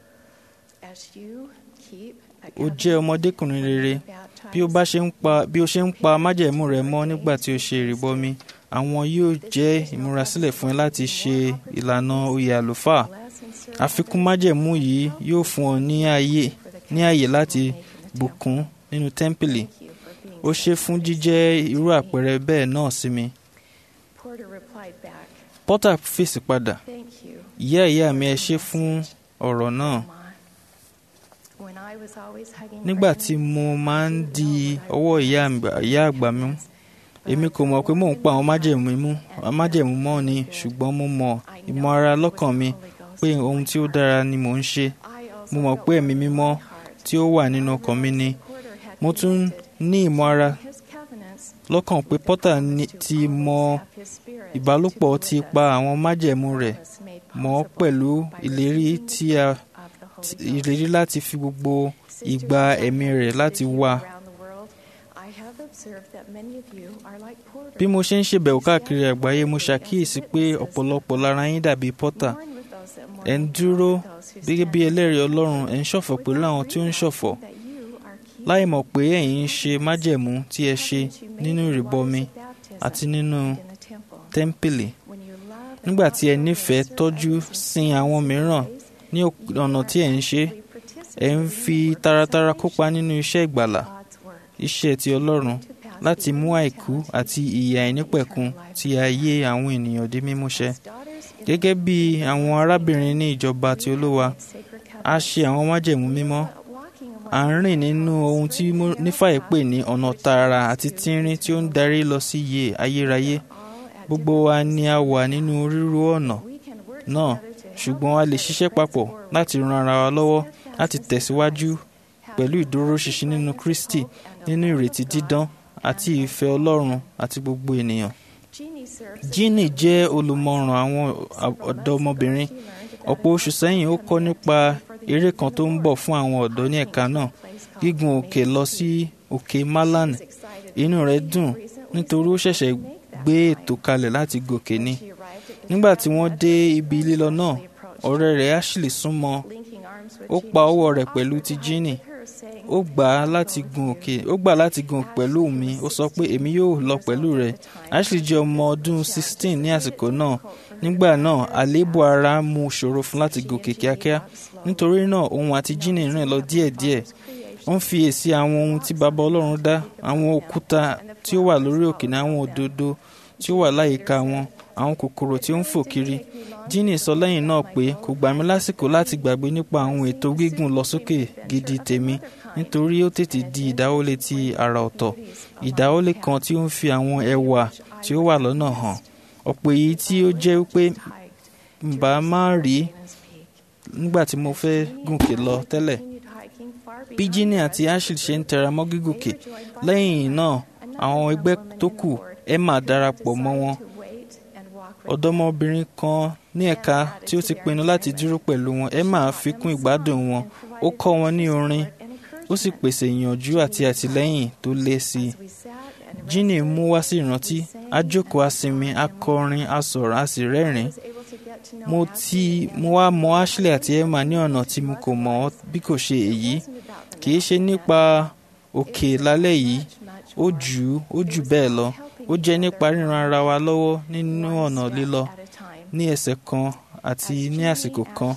Speaker 5: o jẹ́ ọmọdékùnrin rere bí o bá ṣe ń pa bí o ṣe ń pa májẹ̀mú rẹ mọ́ nígbà tí o ṣe ìrìbọmi àwọn yóò jẹ́ ìmúrasílẹ̀ fún ẹ láti ṣe ìlànà oyè àlùfáà àfikún májẹ̀mú yìí yóò fún ọ ní ààyè ní ààyè láti bùkún nínú tẹ́ḿpìlì ó ṣe fún jíjẹ́ irú àpẹẹrẹ bẹ́ẹ̀ náà sí mi Porter fèsì padà ìyá ìyá mi ẹ ṣé fún ọ̀rọ̀ náà nígbà tí mo máa ń di ọwọ́ ìyá àgbà- ìyá àgbà mi mú èmi kò mọ̀ pé mò ń pa àwọn májẹ̀mú mú májẹ̀mú mọ́ ni ṣùgbọ́n mo mọ̀ ìmọ̀ ara lọ́kàn mi pé ohun tí ó dára ni mò ń ṣe mo mọ̀ pé ẹ̀mí mímọ́ tí ó wà nínú ọkàn mi ni mo tún ní ìmọ̀ ara lọ́kàn pé Porter ní- ti mọ ìbálòpọ̀ ti pa àwọn májẹ̀mú rẹ̀ mọ́ pẹ̀lú ìlérí tí a ti- ìlérí láti fi gbogbo ìgbà ẹ̀mí rẹ̀ láti wà. Bí mo ṣe ń ṣèbẹ̀wò káàkiri àgbáyé mo ṣàkíyèsí pé ọ̀pọ̀lọpọ̀ lára yín dàbí Porter. Ẹ̀ ń dúró gẹ́gẹ́ bí ẹlẹ́rìí Ọlọ́run ẹ̀ ń ṣọ̀fọ̀ pẹ̀lú àwọn tí ó ń ṣọ̀fọ̀. Láì mọ̀ pé ẹ̀yin ń ṣe májẹ̀mú tí ẹ ṣe nínú ìrìbọmi àti nínú tẹ́ḿpìlì. Nígbà tí ẹ nífẹ̀ẹ́ tọ́jú sin àwọn mìíràn ní ọ̀nà tí ẹ̀ ń ṣe, ẹ̀ ń fi taratara kópa nínú iṣẹ́ ìgbàlà, iṣẹ́ ti Ọlọ́run láti mú àìkú àti ìyè àìnípẹ̀kun ti ayé àwọn ènìyàn di mímúṣẹ. Gẹ́gẹ́ bí àwọn arábìnrin ní ìjọba ti Olúwa, a ṣe àwọn májẹ̀mú mímọ́. À ń rìn nínú ohun tí Nífàyè pè ní ọ̀nà tààrà àti tínrín tí ó ń darí lọ sí ìyè ayérayé. Gbogbo wa ni a wà nínú rírú ọ̀nà náà ṣùgbọ́n a lè ṣiṣẹ́ papọ̀ láti ran ara wa lọ́wọ́ láti tẹ̀síwájú pẹ̀lú ìdúróṣinṣin nínú Kristi nínú ìrètí dídán àti ìfẹ́ Ọlọ́run àti gbogbo ènìyàn. Jíìnì jẹ́ olùmọ̀ràn àwọn ọ̀dọ́mọbìnrin. Ọ̀pọ̀ oṣù sẹ́yìn ó kọ́ nípa eré kan tó ń bọ̀ fún àwọn ọ̀dọ́ ní ẹ̀ka náà gígùn òkè lọ sí òkè Malan. Inú rẹ̀ dùn nítorí ó ṣẹ̀ṣẹ̀ gbé ètò kalẹ̀ láti gòkè ni. Nígbà tí wọ́n dé ibi lílọ náà, ọ̀rẹ́ rẹ̀ Ashley súnmọ́ ó pa ọwọ́ rẹ̀ pẹ̀lú ti Jíìnì ó gbà á láti gun òkè ó gbà láti gun pẹ̀lú mi ó sọ pé èmi yóò lọ pẹ̀lú rẹ̀ Ashley jẹ́ ọmọ ọdún sixteen ní àsìkò náà nígbà náà àléébù ara mú ṣòro fún láti gòkè kíákíá nítorí náà òun àti jíní rìn lọ díẹ̀díẹ̀ ó ń fiyèsí àwọn ohun tí baba ọlọ́run dá àwọn òkúta tí ó wà lórí òkè ní àwọn òdodo tí ó wà láyìíká wọn àwọn kòkòrò tí ó ń fò kiri jíní sọ lẹ́yìn náà pé kò gbà mí lásìkò láti gbàgbé nípa àwọn ètò gígùn lọ sókè gidi tèmi nítorí ó tètè di ìdáwọ́lé ti àrà ọ̀tọ̀ ìdáwọ́lé kan tí ó ń fi àwọn ẹwà tí ó wà lọ́nà hàn ọ̀pọ̀ èyí tí ó jẹ́ pé mbà máa rí nígbà tí mo fẹ́ gùnkè lọ tẹ́lẹ̀ bí jíní àti ashley ṣe ń tẹra mọ́ gígùnkè lẹ́yìn náà àwọn ẹgbẹ́ tó kù emma darapọ̀ mọ́ wọn ọ̀dọ́mọbìnrin kan ní ẹ̀ka tí ó ti pinnu láti dúró pẹ̀lú wọn emma fi kún ìgbádùn wọn ó kọ́ wọn ní orin ó sì pèsè ìyànjú àti àtìlẹ́yìn tó lé sí i jíní mú wá sí ìrántí a jókòó a sinmi a kọrin a sọ̀rọ̀ a sì rẹ́rìn-ín mo ti mo wá mọ ashley àti emma ní ọ̀nà tí mo kò mọ̀ bí kò ṣe èyí kì í ṣe nípa òkè lálẹ́ yìí ó jù ó jù bẹ́ẹ̀ lọ ó jẹ́ nípa ríran ara wa lọ́wọ́ nínú ọ̀nà lílọ ní ẹsẹ̀ kan àti ní àsìkò kan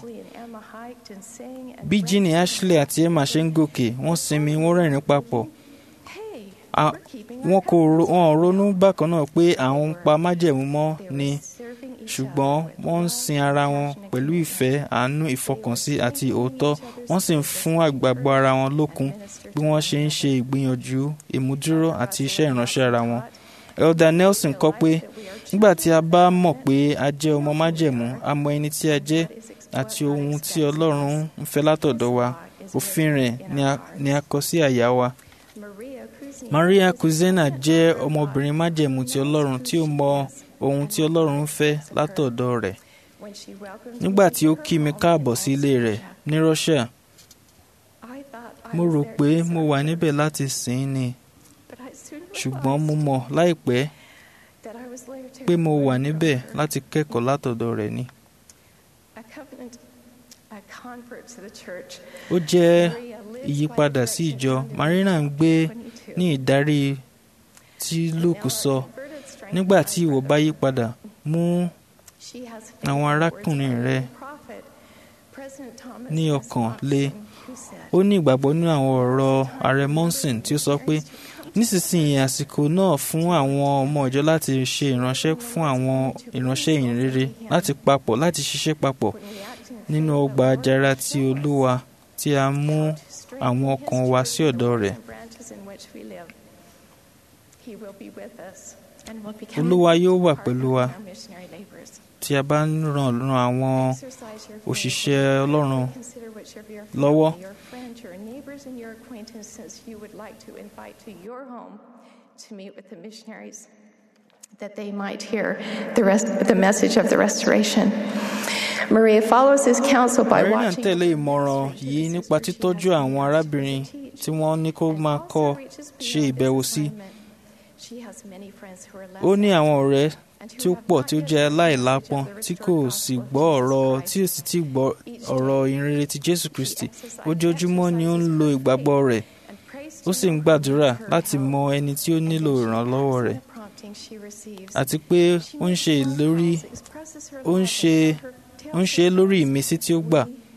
Speaker 5: bí jíní ashley àti emma ṣe ń gòkè wọ́n sinmi wọ́n rẹ́rìn papọ̀ wọn kò wọn ronú bákan náà pé àwọn ń pa májẹ̀mú mọ́ ni ṣùgbọ́n wọ́n ń sin ara wọn pẹ̀lú ìfẹ́ àánú ìfọkànsí àti òótọ́ wọ́n sì ń fún àgbàgbọ́ ara wọn lókun bí wọ́n ṣe ń ṣe ìgbìyànjú ìmúdúró àti iṣẹ́ ìránṣẹ́ ara wọn. elder nelson kọ pé nígbà tí a bá mọ̀ pé a jẹ́ ọmọ májẹ̀mú a mọ ẹni tí a jẹ́ àti ohun tí ọlọ́run ń fẹ́ látọ̀dọ̀ wa òfin rẹ̀ ni a kọ sí àyà wa. maria kuzena jẹ́ ọmọbìnrin májẹ̀mú ti ọlọ́run tí ó mọ ohun tí ọlọ́run ń fẹ́ látọ̀dọ̀ rẹ̀ nígbà tí ó kí mi káàbọ̀ sí ilé rẹ̀ ní russia mo rò pé mo wà níbẹ̀ láti sìn ín ni ṣùgbọ́n mo mọ̀ láìpẹ́ pé mo wà níbẹ̀ láti kẹ́kọ̀ọ́ látọ̀dọ̀ rẹ̀ ni. ó jẹ́ ìyípadà sí ìjọ marina ń gbé ní ìdarí tí luke sọ nígbà tí ìwọ bá yí padà mú àwọn arákùnrin rẹ ní ọkàn le ó ní ìgbàgbọ́ nínú àwọn ọ̀rọ̀ ààrẹ monson tí ó sọ pé nísinsìnyí àsìkò náà fún àwọn ọmọ ìjọ láti ṣe ìránṣẹ́ fún àwọn ìránṣẹ́ ìhìnrere láti papọ̀ láti ṣiṣẹ́ papọ̀ nínú ọgbà àjàrà ti olúwa tí a mú àwọn ọkàn wa sí ọ̀dọ̀ rẹ̀. olúwa yóò wà pẹ̀lú wa tí a bá ń ràn ran àwọn òṣìṣẹ́ ọlọ́run lọ́wọ́.
Speaker 1: that they might hear the rest the message of the restoration. Maria follows his counsel by
Speaker 5: Maria ń
Speaker 1: watching
Speaker 5: tẹ̀lé ìmọ̀ràn yìí nípa títọ́jú àwọn arábìnrin tí wọ́n ní kó máa kọ́ ṣe ìbẹ̀wò sí. Ó ní àwọn ọ̀rẹ́ tí ó pọ̀ tí ó jẹ́ aláìlápọn tí kò sì gbọ́ ọ̀rọ̀ tí ó sì ti gbọ́ ọ̀rọ̀ ìrere ti Jésù Kristi. Ojoojúmọ́ ni ó ń lo ìgbàgbọ́ rẹ̀. Ó sì ń gbàdúrà láti mọ ẹni tí ó nílò ìrànlọ́wọ́ rẹ̀. Àti pé ó ń ṣe ìlérí ó ń ṣe ó ń ṣe lórí ìmísí tí ó gbà.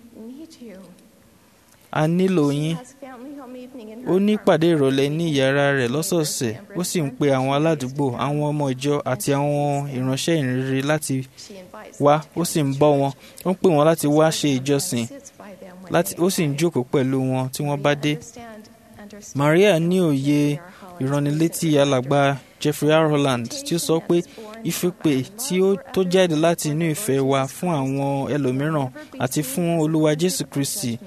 Speaker 5: A nílò yín. Ó ní ìpàdé ìrọ̀lẹ́ ní ìyàrá rẹ̀ lọ́sọ̀ọ̀sẹ̀. Ó sì ń pe àwọn aládùúgbò, àwọn ọmọ ìjọ àti àwọn ìránṣẹ́ ìrere láti wá. Ó sì ń bọ́ wọn. Ó ń pè wọ́n láti wá ṣe ìjọsìn. Láti ó sì ń jókòó pẹ̀lú wọn tí wọ́n bá dé. Maria ní òye ìránnilétí alàgbà Jeffrey R. Holland tí ó sọ pé ìfipè tí ó tó jáde láti inú ìfẹ́ wa fún àwọn ẹlòmíràn àti fún Olúwa Jésù Kristi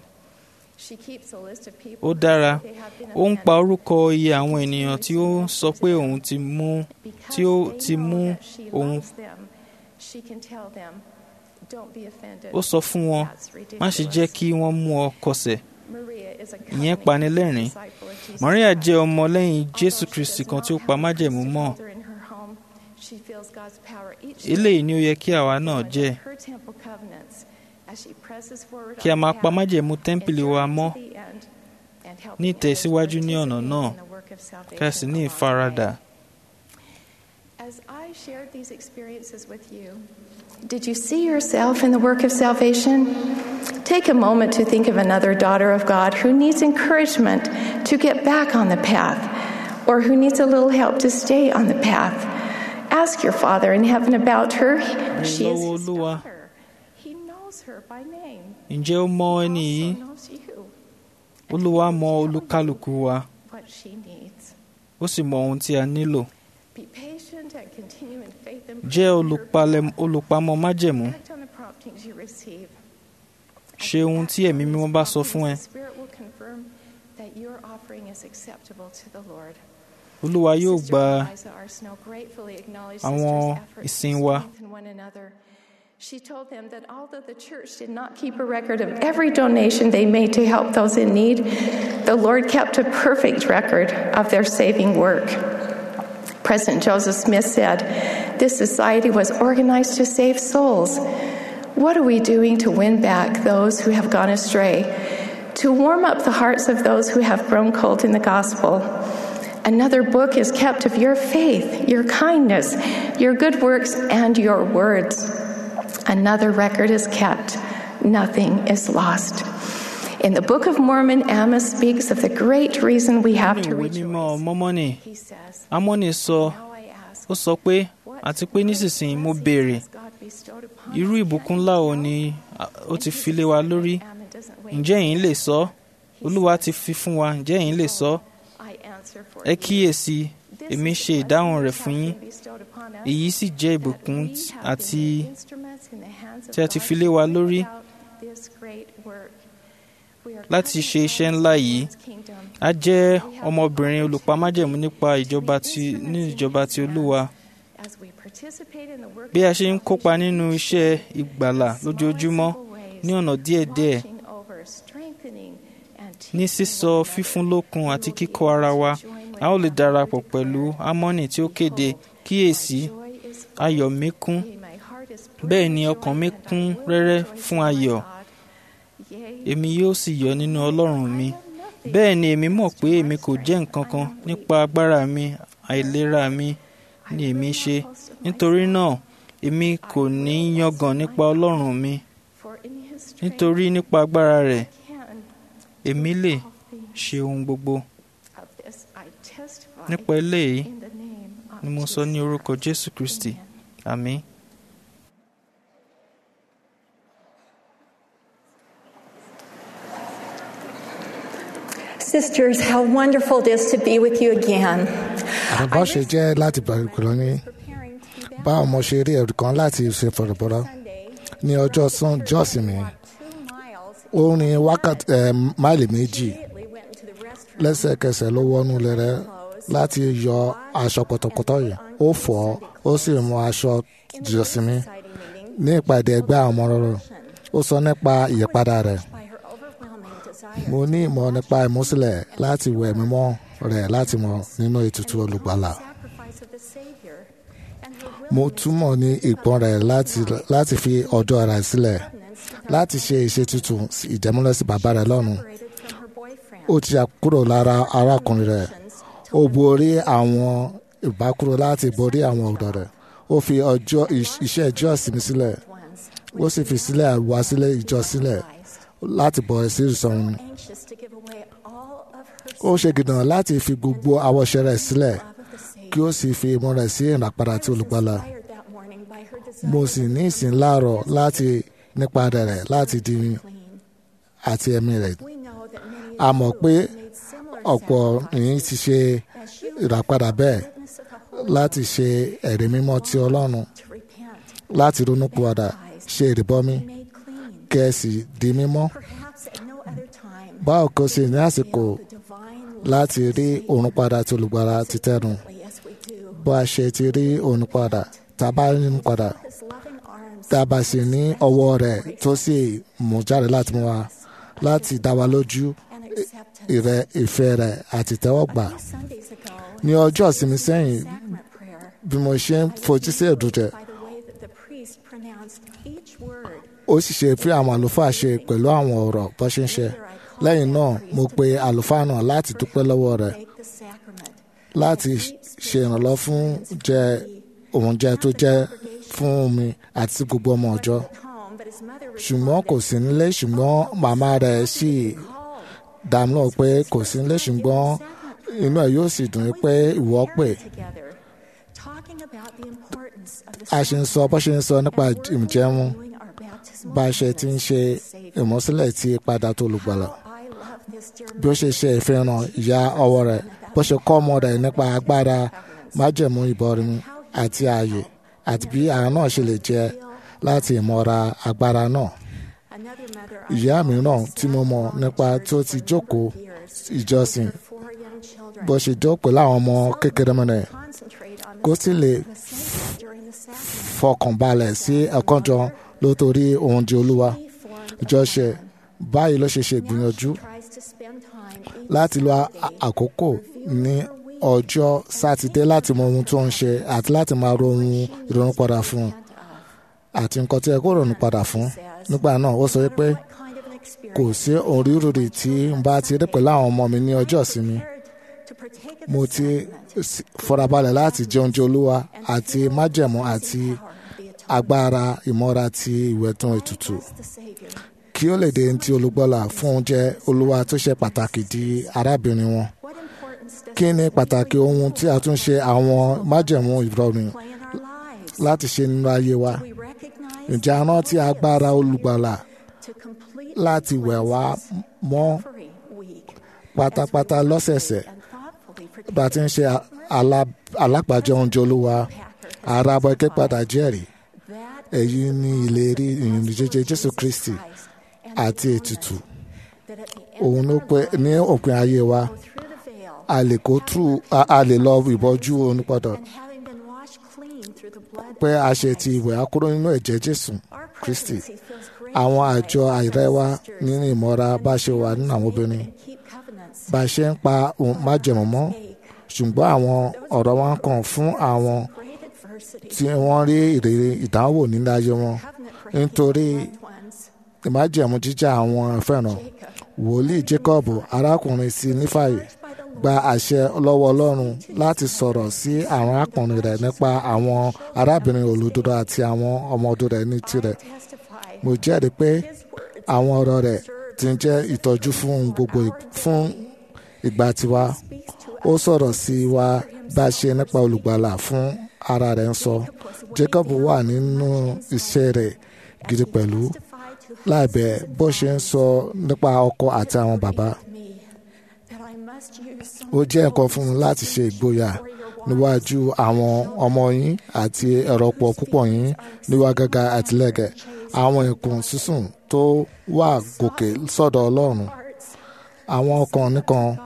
Speaker 5: ó dára ó ń pa orúkọ iye àwọn ènìyàn tí ó ń sọ pé òun ti mú tí ó ti mú òun ó sọ fún wọn má ṣe jẹ́ kí wọ́n mú ọ kọsẹ̀ ìyẹn panilẹ́rìn Maria jẹ́ ọmọ lẹ́yìn Jésù Kristi kan tí ó pa májẹ̀mú mọ́ eléyìí ni ó yẹ kí àwa náà jẹ́ kí a máa pa májẹ̀mú tẹ́ḿpìlì wa mọ́ ní ìtẹ̀síwájú ní ọ̀nà náà kí a sì ní ìfaradà
Speaker 1: As I shared these experiences with you, did you see yourself in the work of salvation? Take a moment to think of another daughter of God who needs encouragement to get back on the path or who needs a little help to stay on the path. Ask your Father in heaven about her. She is
Speaker 5: lọ́wọ́
Speaker 1: his
Speaker 5: Olúwa.
Speaker 1: daughter. He knows her by name.
Speaker 5: ǹjẹ́ ó mọ ẹni
Speaker 1: He
Speaker 5: yìí
Speaker 1: also knows you,
Speaker 5: olúwa mọ olúkálùkù wa
Speaker 1: what she needs.
Speaker 5: ó sì mọ ohun tí a nílò
Speaker 1: Be patient and continue in faith and
Speaker 5: jẹ́
Speaker 1: prayer.
Speaker 5: olùpalẹ̀- olùpamọ́ májẹ̀mú
Speaker 1: Act on the promptings you receive.
Speaker 5: ṣe ohun tí ẹ̀mí mímọ́ bá sọ fún ẹ
Speaker 1: The Spirit will confirm that your offering is acceptable to the Lord.
Speaker 5: olúwa yóò
Speaker 1: Sister
Speaker 5: gba
Speaker 1: Eliza R. Snow gratefully acknowledged
Speaker 5: àwọn
Speaker 1: sisters' efforts
Speaker 5: ìsìn
Speaker 1: to
Speaker 5: wa.
Speaker 1: strengthen one another. She told them that although the church did not keep a record of every donation they made to help those in need, the Lord kept a perfect record of their saving work. President Joseph Smith said, This society was organized to save souls. What are we doing to win back those who have gone astray? To warm up the hearts of those who have grown cold in the gospel? Another book is kept of your faith, your kindness, your good works, and your words. Another record is kept. Nothing is lost. In the Book of Mormon, Amos speaks of the great reason we have
Speaker 5: ní
Speaker 1: to
Speaker 5: ìwé mímọ́
Speaker 1: rejoice.
Speaker 5: mọ́mọ́nì
Speaker 1: He says,
Speaker 5: amọ́nì sọ
Speaker 1: Now I ask,
Speaker 5: ó sọ pé
Speaker 1: what
Speaker 5: àti pé nísinsìnyí mo béèrè
Speaker 1: has God bestowed upon
Speaker 5: irú
Speaker 1: us?
Speaker 5: ìbùkún ńlá wo ni a- ó ti fi lé wa lórí
Speaker 1: Ammon doesn't wait.
Speaker 5: ǹjẹ́ ẹ̀yin lè sọ olúwa ti fi fún wa ǹjẹ́ ẹ̀yin lè sọ
Speaker 1: I answer for
Speaker 5: ẹ
Speaker 1: you.
Speaker 5: kíyèsí
Speaker 1: This
Speaker 5: èmi
Speaker 1: is
Speaker 5: ṣe
Speaker 1: the
Speaker 5: ìdáhùn
Speaker 1: blessing
Speaker 5: rẹ̀
Speaker 1: which
Speaker 5: fún
Speaker 1: has
Speaker 5: yín
Speaker 1: been bestowed upon us,
Speaker 5: èyí sì jẹ́
Speaker 1: that
Speaker 5: ìbùkún
Speaker 1: we
Speaker 5: tí-
Speaker 1: have
Speaker 5: àti
Speaker 1: been made instruments in the hands of
Speaker 5: tí a ti
Speaker 1: God
Speaker 5: fi lé
Speaker 1: to
Speaker 5: wa
Speaker 1: bring
Speaker 5: lórí
Speaker 1: about this great work. We are
Speaker 5: láti ṣe
Speaker 1: covenant
Speaker 5: iṣẹ́
Speaker 1: sons
Speaker 5: ńlá
Speaker 1: of
Speaker 5: yìí
Speaker 1: God's kingdom.
Speaker 5: a jẹ́ ọmọbìnrin olùpámájẹ̀mú nípa ìjọba ti ní ìjọba ti olúwa
Speaker 1: As we participate in the work
Speaker 5: bí a
Speaker 1: of
Speaker 5: ṣe ń kópa nínú iṣẹ́ ìgbàlà lójoojúmọ́ ní ọ̀nà díẹ̀díẹ̀
Speaker 1: watching over, strengthening, and
Speaker 5: ní
Speaker 1: teaching
Speaker 5: sísọ
Speaker 1: one
Speaker 5: fífún
Speaker 1: another,
Speaker 5: lókun
Speaker 1: we
Speaker 5: àti
Speaker 1: will be
Speaker 5: kíkọ́ ara
Speaker 1: able
Speaker 5: wa
Speaker 1: to join with
Speaker 5: a ó lè
Speaker 1: God
Speaker 5: darapọ̀
Speaker 1: to
Speaker 5: pẹ̀lú
Speaker 1: declare,
Speaker 5: ámọ́nì tí ó kéde kíyèsí
Speaker 1: "Joy is full.
Speaker 5: ayọ̀ mi kún
Speaker 1: Yea, my heart is
Speaker 5: bẹ́ẹ̀ ni
Speaker 1: full of
Speaker 5: ọkàn
Speaker 1: joy,
Speaker 5: mi
Speaker 1: and I
Speaker 5: kún
Speaker 1: will
Speaker 5: rẹ́rẹ́
Speaker 1: rejoice
Speaker 5: fún
Speaker 1: in my
Speaker 5: ayọ̀
Speaker 1: God. Yea,
Speaker 5: èmi yóò sì yọ̀ nínú ọlọ́run mi bẹ́ẹ̀ ni èmi mọ̀ pé èmi kò jẹ́ nǹkan kan nípa agbára mi àìlera mi ni èmi ṣe nítorí náà èmi kò ní yangàn nípa ọlọ́run mi
Speaker 1: for in his strength
Speaker 5: nítorí nípa agbára rẹ̀
Speaker 1: can
Speaker 5: èmi lè
Speaker 1: all things.
Speaker 5: ṣe ohun gbogbo
Speaker 1: Of this I testify
Speaker 5: nípa eléyìí
Speaker 1: in the name of
Speaker 5: ni mo sọ ní
Speaker 1: Jesus.
Speaker 5: orúkọ jésù kristi àmín.
Speaker 6: Sisters, how wonderful it is to be with you again.
Speaker 2: àbẹ̀bọ̀ ṣe jẹ́ láti bẹ̀rẹ̀ pẹ̀lú ní
Speaker 6: Preparing to be
Speaker 2: báwo mo ṣe rí ẹ̀rù kan láti ṣe fọ̀rọ̀bọ̀rọ̀
Speaker 6: Sunday.
Speaker 2: ní ọjọ́ sún jọ́sìn mi
Speaker 6: Walked two miles.
Speaker 2: ó rin wákàtí ẹ̀, máìlì méjì
Speaker 6: Immediately went into the restroom.
Speaker 2: lẹ́sẹ̀kẹsẹ̀ ló wọnú lẹ́rẹ́ láti yọ aṣọ pọ̀tọ̀pọ̀tọ̀ yìí ó fọ̀ ọ́ ó sì mú aṣọ jọ́sìn mi
Speaker 6: Exciting meeting
Speaker 2: ní ìpàdé ẹgbẹ́ àwọn ọmọ rẹ̀ ó sọ nípa ìyípadà rẹ̀
Speaker 6: by her overwhelming desire.
Speaker 2: mo ní ìmọ̀ nípa ìmúsílẹ̀ láti wẹ̀ mímọ́ rẹ̀ láti mọ̀ nínú ètùtù olùgbàlà
Speaker 6: Sacrifice of the Savior and her
Speaker 2: mo
Speaker 6: willingness
Speaker 2: túmọ̀ ní ìpọ́n rẹ̀ láti láti fi ọjọ́ rẹ̀ sílẹ̀
Speaker 6: to
Speaker 2: láti ṣe ìṣètùtù ìjẹ́múlẹ̀ sí bàbá rẹ̀ lọ́run
Speaker 6: separated from her boyfriend.
Speaker 2: ó ti yà kúrò lára arákùnrin rẹ̀ ó borí àwọn ìbákúrò láti borí àwọn ọ̀dọ́ rẹ̀ ó fi ọjọ́ ìṣ- iṣẹ́ ìjọ ìsinmi sílẹ̀
Speaker 6: Ones
Speaker 2: ó sì fi sílẹ̀ wá sílẹ̀ ìjọ sílẹ̀ láti bọ̀ sí ìsọ̀run
Speaker 6: anxious to give away all of
Speaker 2: ó
Speaker 6: her
Speaker 2: ṣe gidan láti fi gbogbo àwọ̀ṣe rẹ̀ sílẹ̀
Speaker 6: love of the Savior.
Speaker 2: kí ó sì fi ìmọ̀ rẹ̀ sí ìràpadà tí olùgbàlà
Speaker 6: Inspired that morning by her desire
Speaker 2: mo sì ní ìsìn láàárọ̀ láti nípa rẹ̀ láti di
Speaker 6: clean.
Speaker 2: àti ẹ̀mí rẹ̀
Speaker 6: We know that many
Speaker 2: a
Speaker 6: of
Speaker 2: mọ̀
Speaker 6: you
Speaker 2: pé
Speaker 6: have made similar
Speaker 2: ọ̀pọ̀ yìí ti ṣe
Speaker 6: as you
Speaker 2: ìràpadà bẹ́ẹ̀
Speaker 6: witness of the Holy
Speaker 2: láti ṣe ẹ̀rí mímọ́ ti ọlọ́run
Speaker 6: to repent,
Speaker 2: láti ronúpìwàdà ṣe ìrìbọmi
Speaker 6: made clean.
Speaker 2: kẹ́ẹ̀sì di mímọ́
Speaker 6: Perhaps at no other time
Speaker 2: báwo kò sí ní àsìkò
Speaker 6: the divine
Speaker 2: láti rí òun padà tí olùgbàlà ti tẹnu
Speaker 6: love as we do.
Speaker 2: bó a ṣe ti rí òun padà tá a bá rí òun padà
Speaker 6: His loving arms
Speaker 2: tá a bá sì ní ọwọ́ rẹ̀ tó sì mú jáde láti mú wa láti dá wa lójú
Speaker 6: and acceptance.
Speaker 2: ìrẹ́ ìfẹ́ rẹ̀ àti tẹ́wọ́gbà
Speaker 6: Sundays ago,
Speaker 2: ní ọjọ́ ìsinmi sẹ́yìn
Speaker 6: sacrament prayer,
Speaker 2: bí mo ṣe ń fojú sí ẹ̀dùn rẹ̀
Speaker 6: by the way that the priest pronounced each word,
Speaker 2: ó sì ṣe fi àwọn àlùfáà ṣe pẹ̀lú àwọn ọ̀rọ̀ bó ṣe ń ṣe lẹ́yìn náà mo pe àlùfáà náà láti dúpẹ́ lọ́wọ́ rẹ̀
Speaker 6: take the sacrament.
Speaker 2: láti ṣe ìrànlọ́ fún jẹ oúnjẹ tó jẹ́ fún mi àti gbogbo ọmọ ọjọ́
Speaker 6: home, but his mother
Speaker 2: ṣùgbọ́n kò sí nílé ṣùgbọ́n màmá rẹ̀ sì dààmú lọ pé kò sí nílé ṣùgbọ́n inú ẹ̀ yóò sì dùn ún pé ìwọ pè
Speaker 6: together, talking about the importance of the
Speaker 2: a ṣe ń sọ bó ṣe ń sọ nípa ìjẹun
Speaker 6: doing our baptismal
Speaker 2: bá a ṣe ti ń ṣe ìmọ̀sílẹ̀ tí padà tó olùgbàlà
Speaker 6: I love this dear
Speaker 2: bí ó ṣe ṣe ìfihàn ìyá ọwọ́ rẹ̀ bó ṣe kọ́ ọmọ rẹ̀ nípa agbára májẹ̀mú ìbọrin àti ààyè àti bí àwọn náà ṣe lè jẹ láti ìmọ̀ra agbára náà.
Speaker 6: another mother
Speaker 2: ìyá mìíràn tí mo mọ̀ nípa tó ti jókòó ìjọsìn
Speaker 6: four young children
Speaker 2: bó ṣe jókòó láwọn ọmọ kékeré mọ́ rẹ̀
Speaker 6: concentrate on
Speaker 2: kó sì lè
Speaker 6: the saints during the sacrament.
Speaker 2: fọkàn balẹ̀ sí ẹ̀kọ́ jọ lótórí ohun di olúwa
Speaker 6: He formed
Speaker 2: ìjọṣe báyìí ló ṣe ṣe ìgbìyànjú
Speaker 6: tries to spend time each
Speaker 2: láti lo a- àkókò ní ọjọ́ sátidé láti mọ ohun tó ń ṣe àti láti máa ro ohun ìrònú padà fún un àti nǹkan tí ẹ kó rònú padà fún nígbà náà ó sọ wípé
Speaker 6: kind of an experience
Speaker 2: kò sí orírúurì tí n bá ti rí pẹ̀lú àwọn ọmọ mi ní ọjọ́ ìsinmi
Speaker 6: to partake of
Speaker 2: mo
Speaker 6: the
Speaker 2: ti
Speaker 6: sacrament
Speaker 2: s- farabalẹ̀ láti jẹ oúnjẹ olúwa àti májẹ̀mú àti
Speaker 6: power of the atonement.
Speaker 2: agbára ìmọ́ra ti ìwẹ̀tún ètùtù
Speaker 6: The Savior
Speaker 2: kí ó lè dé ti olùgbọ́là fún oúnjẹ olúwa tó ṣe pàtàkì di arábìnrin wọn
Speaker 6: What importance does
Speaker 2: kí ni pàtàkì ohun tí a tún ṣe àwọn májẹ̀mú ìrọ̀rùn
Speaker 6: play in our lives?
Speaker 2: láti ṣe nínú ayé wa
Speaker 6: We recognize
Speaker 2: ǹjẹ́ a rántí agbára olùgbàlà
Speaker 6: to complete
Speaker 2: láti wẹ̀ wá mọ́
Speaker 6: every week
Speaker 2: pátápátá lọ́sẹ̀ẹ̀sẹ̀
Speaker 6: and thoughtfully
Speaker 2: bá a ti ń ṣe alá- alápàjọ oúnjẹ olúwa ara bọ́ ike padà jẹ́rìí
Speaker 6: that
Speaker 2: èyí ni ìlérí ìrìn jíjẹ jésù kristi àti ètùtù
Speaker 6: that at the end
Speaker 2: òun ló pé ní òpin ayé wa
Speaker 6: through the veil
Speaker 2: a lè kó tú a a lè lọ ìbọjú onípadà
Speaker 6: and having been washed clean through the blood
Speaker 2: pé a ṣe ti ìwẹ̀ akúrò nínú ẹ̀jẹ̀ jésù
Speaker 6: our
Speaker 2: kristi
Speaker 6: presidency feels great
Speaker 2: àwọn
Speaker 6: joy
Speaker 2: àjọ àìrẹ́wá nínú ìmọ̀ra bá ṣe wà nínú àwọn obìnrin
Speaker 6: and keep covenants
Speaker 2: bá a ṣe ń pa ohun májẹ̀mú mọ́ ṣùgbọ́n àwọn ọ̀rọ̀ wọn kàn fún àwọn
Speaker 6: great adversity
Speaker 2: tí wọ́n rí ìrírí ìdánwò nínú ayé wọn
Speaker 6: covenant for
Speaker 2: nítorí
Speaker 6: ones
Speaker 2: ìmájẹ̀mú jíjà àwọn fẹ́ràn wòlíì jacob arákùnrin sí nífàyè gba àṣẹ lọ́wọ́ ọlọ́run láti sọ̀rọ̀ sí àwọn arákùnrin rẹ̀ nípa àwọn arábìnrin olódodo àti àwọn ọmọ ọdún rẹ̀ ní tirẹ̀
Speaker 6: testify
Speaker 2: mo jẹ́rìí pé
Speaker 6: his words
Speaker 2: àwọn ọ̀rọ̀ rẹ̀ ti ń jẹ́ ìtọ́jú fún ohun gbogbo ì- fún ìgbà tiwa
Speaker 6: speaks to
Speaker 2: ó sọ̀rọ̀ sí wa bá a ṣe nípa olùgbàlà fún ara rẹ̀ ń sọ jacob wà nínú iṣẹ́ rẹ̀ gidi pẹ̀lú
Speaker 6: testify to
Speaker 2: láìbẹ̀ bó ṣe ń sọ nípa ọkọ àti àwọn bàbá
Speaker 6: me that I must use some
Speaker 2: ó jẹ́ nǹkan fún mi láti ṣe ìgboyà níwájú àwọn ọmọ yín àti ẹ̀rọ̀pọ̀ púpọ̀ yín níwá gàgà àtìlẹ́gẹ̀ àwọn ìkùn sísùn tó wà gòkè sọ́dọ̀ ọlọ́run
Speaker 6: hearts
Speaker 2: àwọn ọkàn nìkan
Speaker 6: God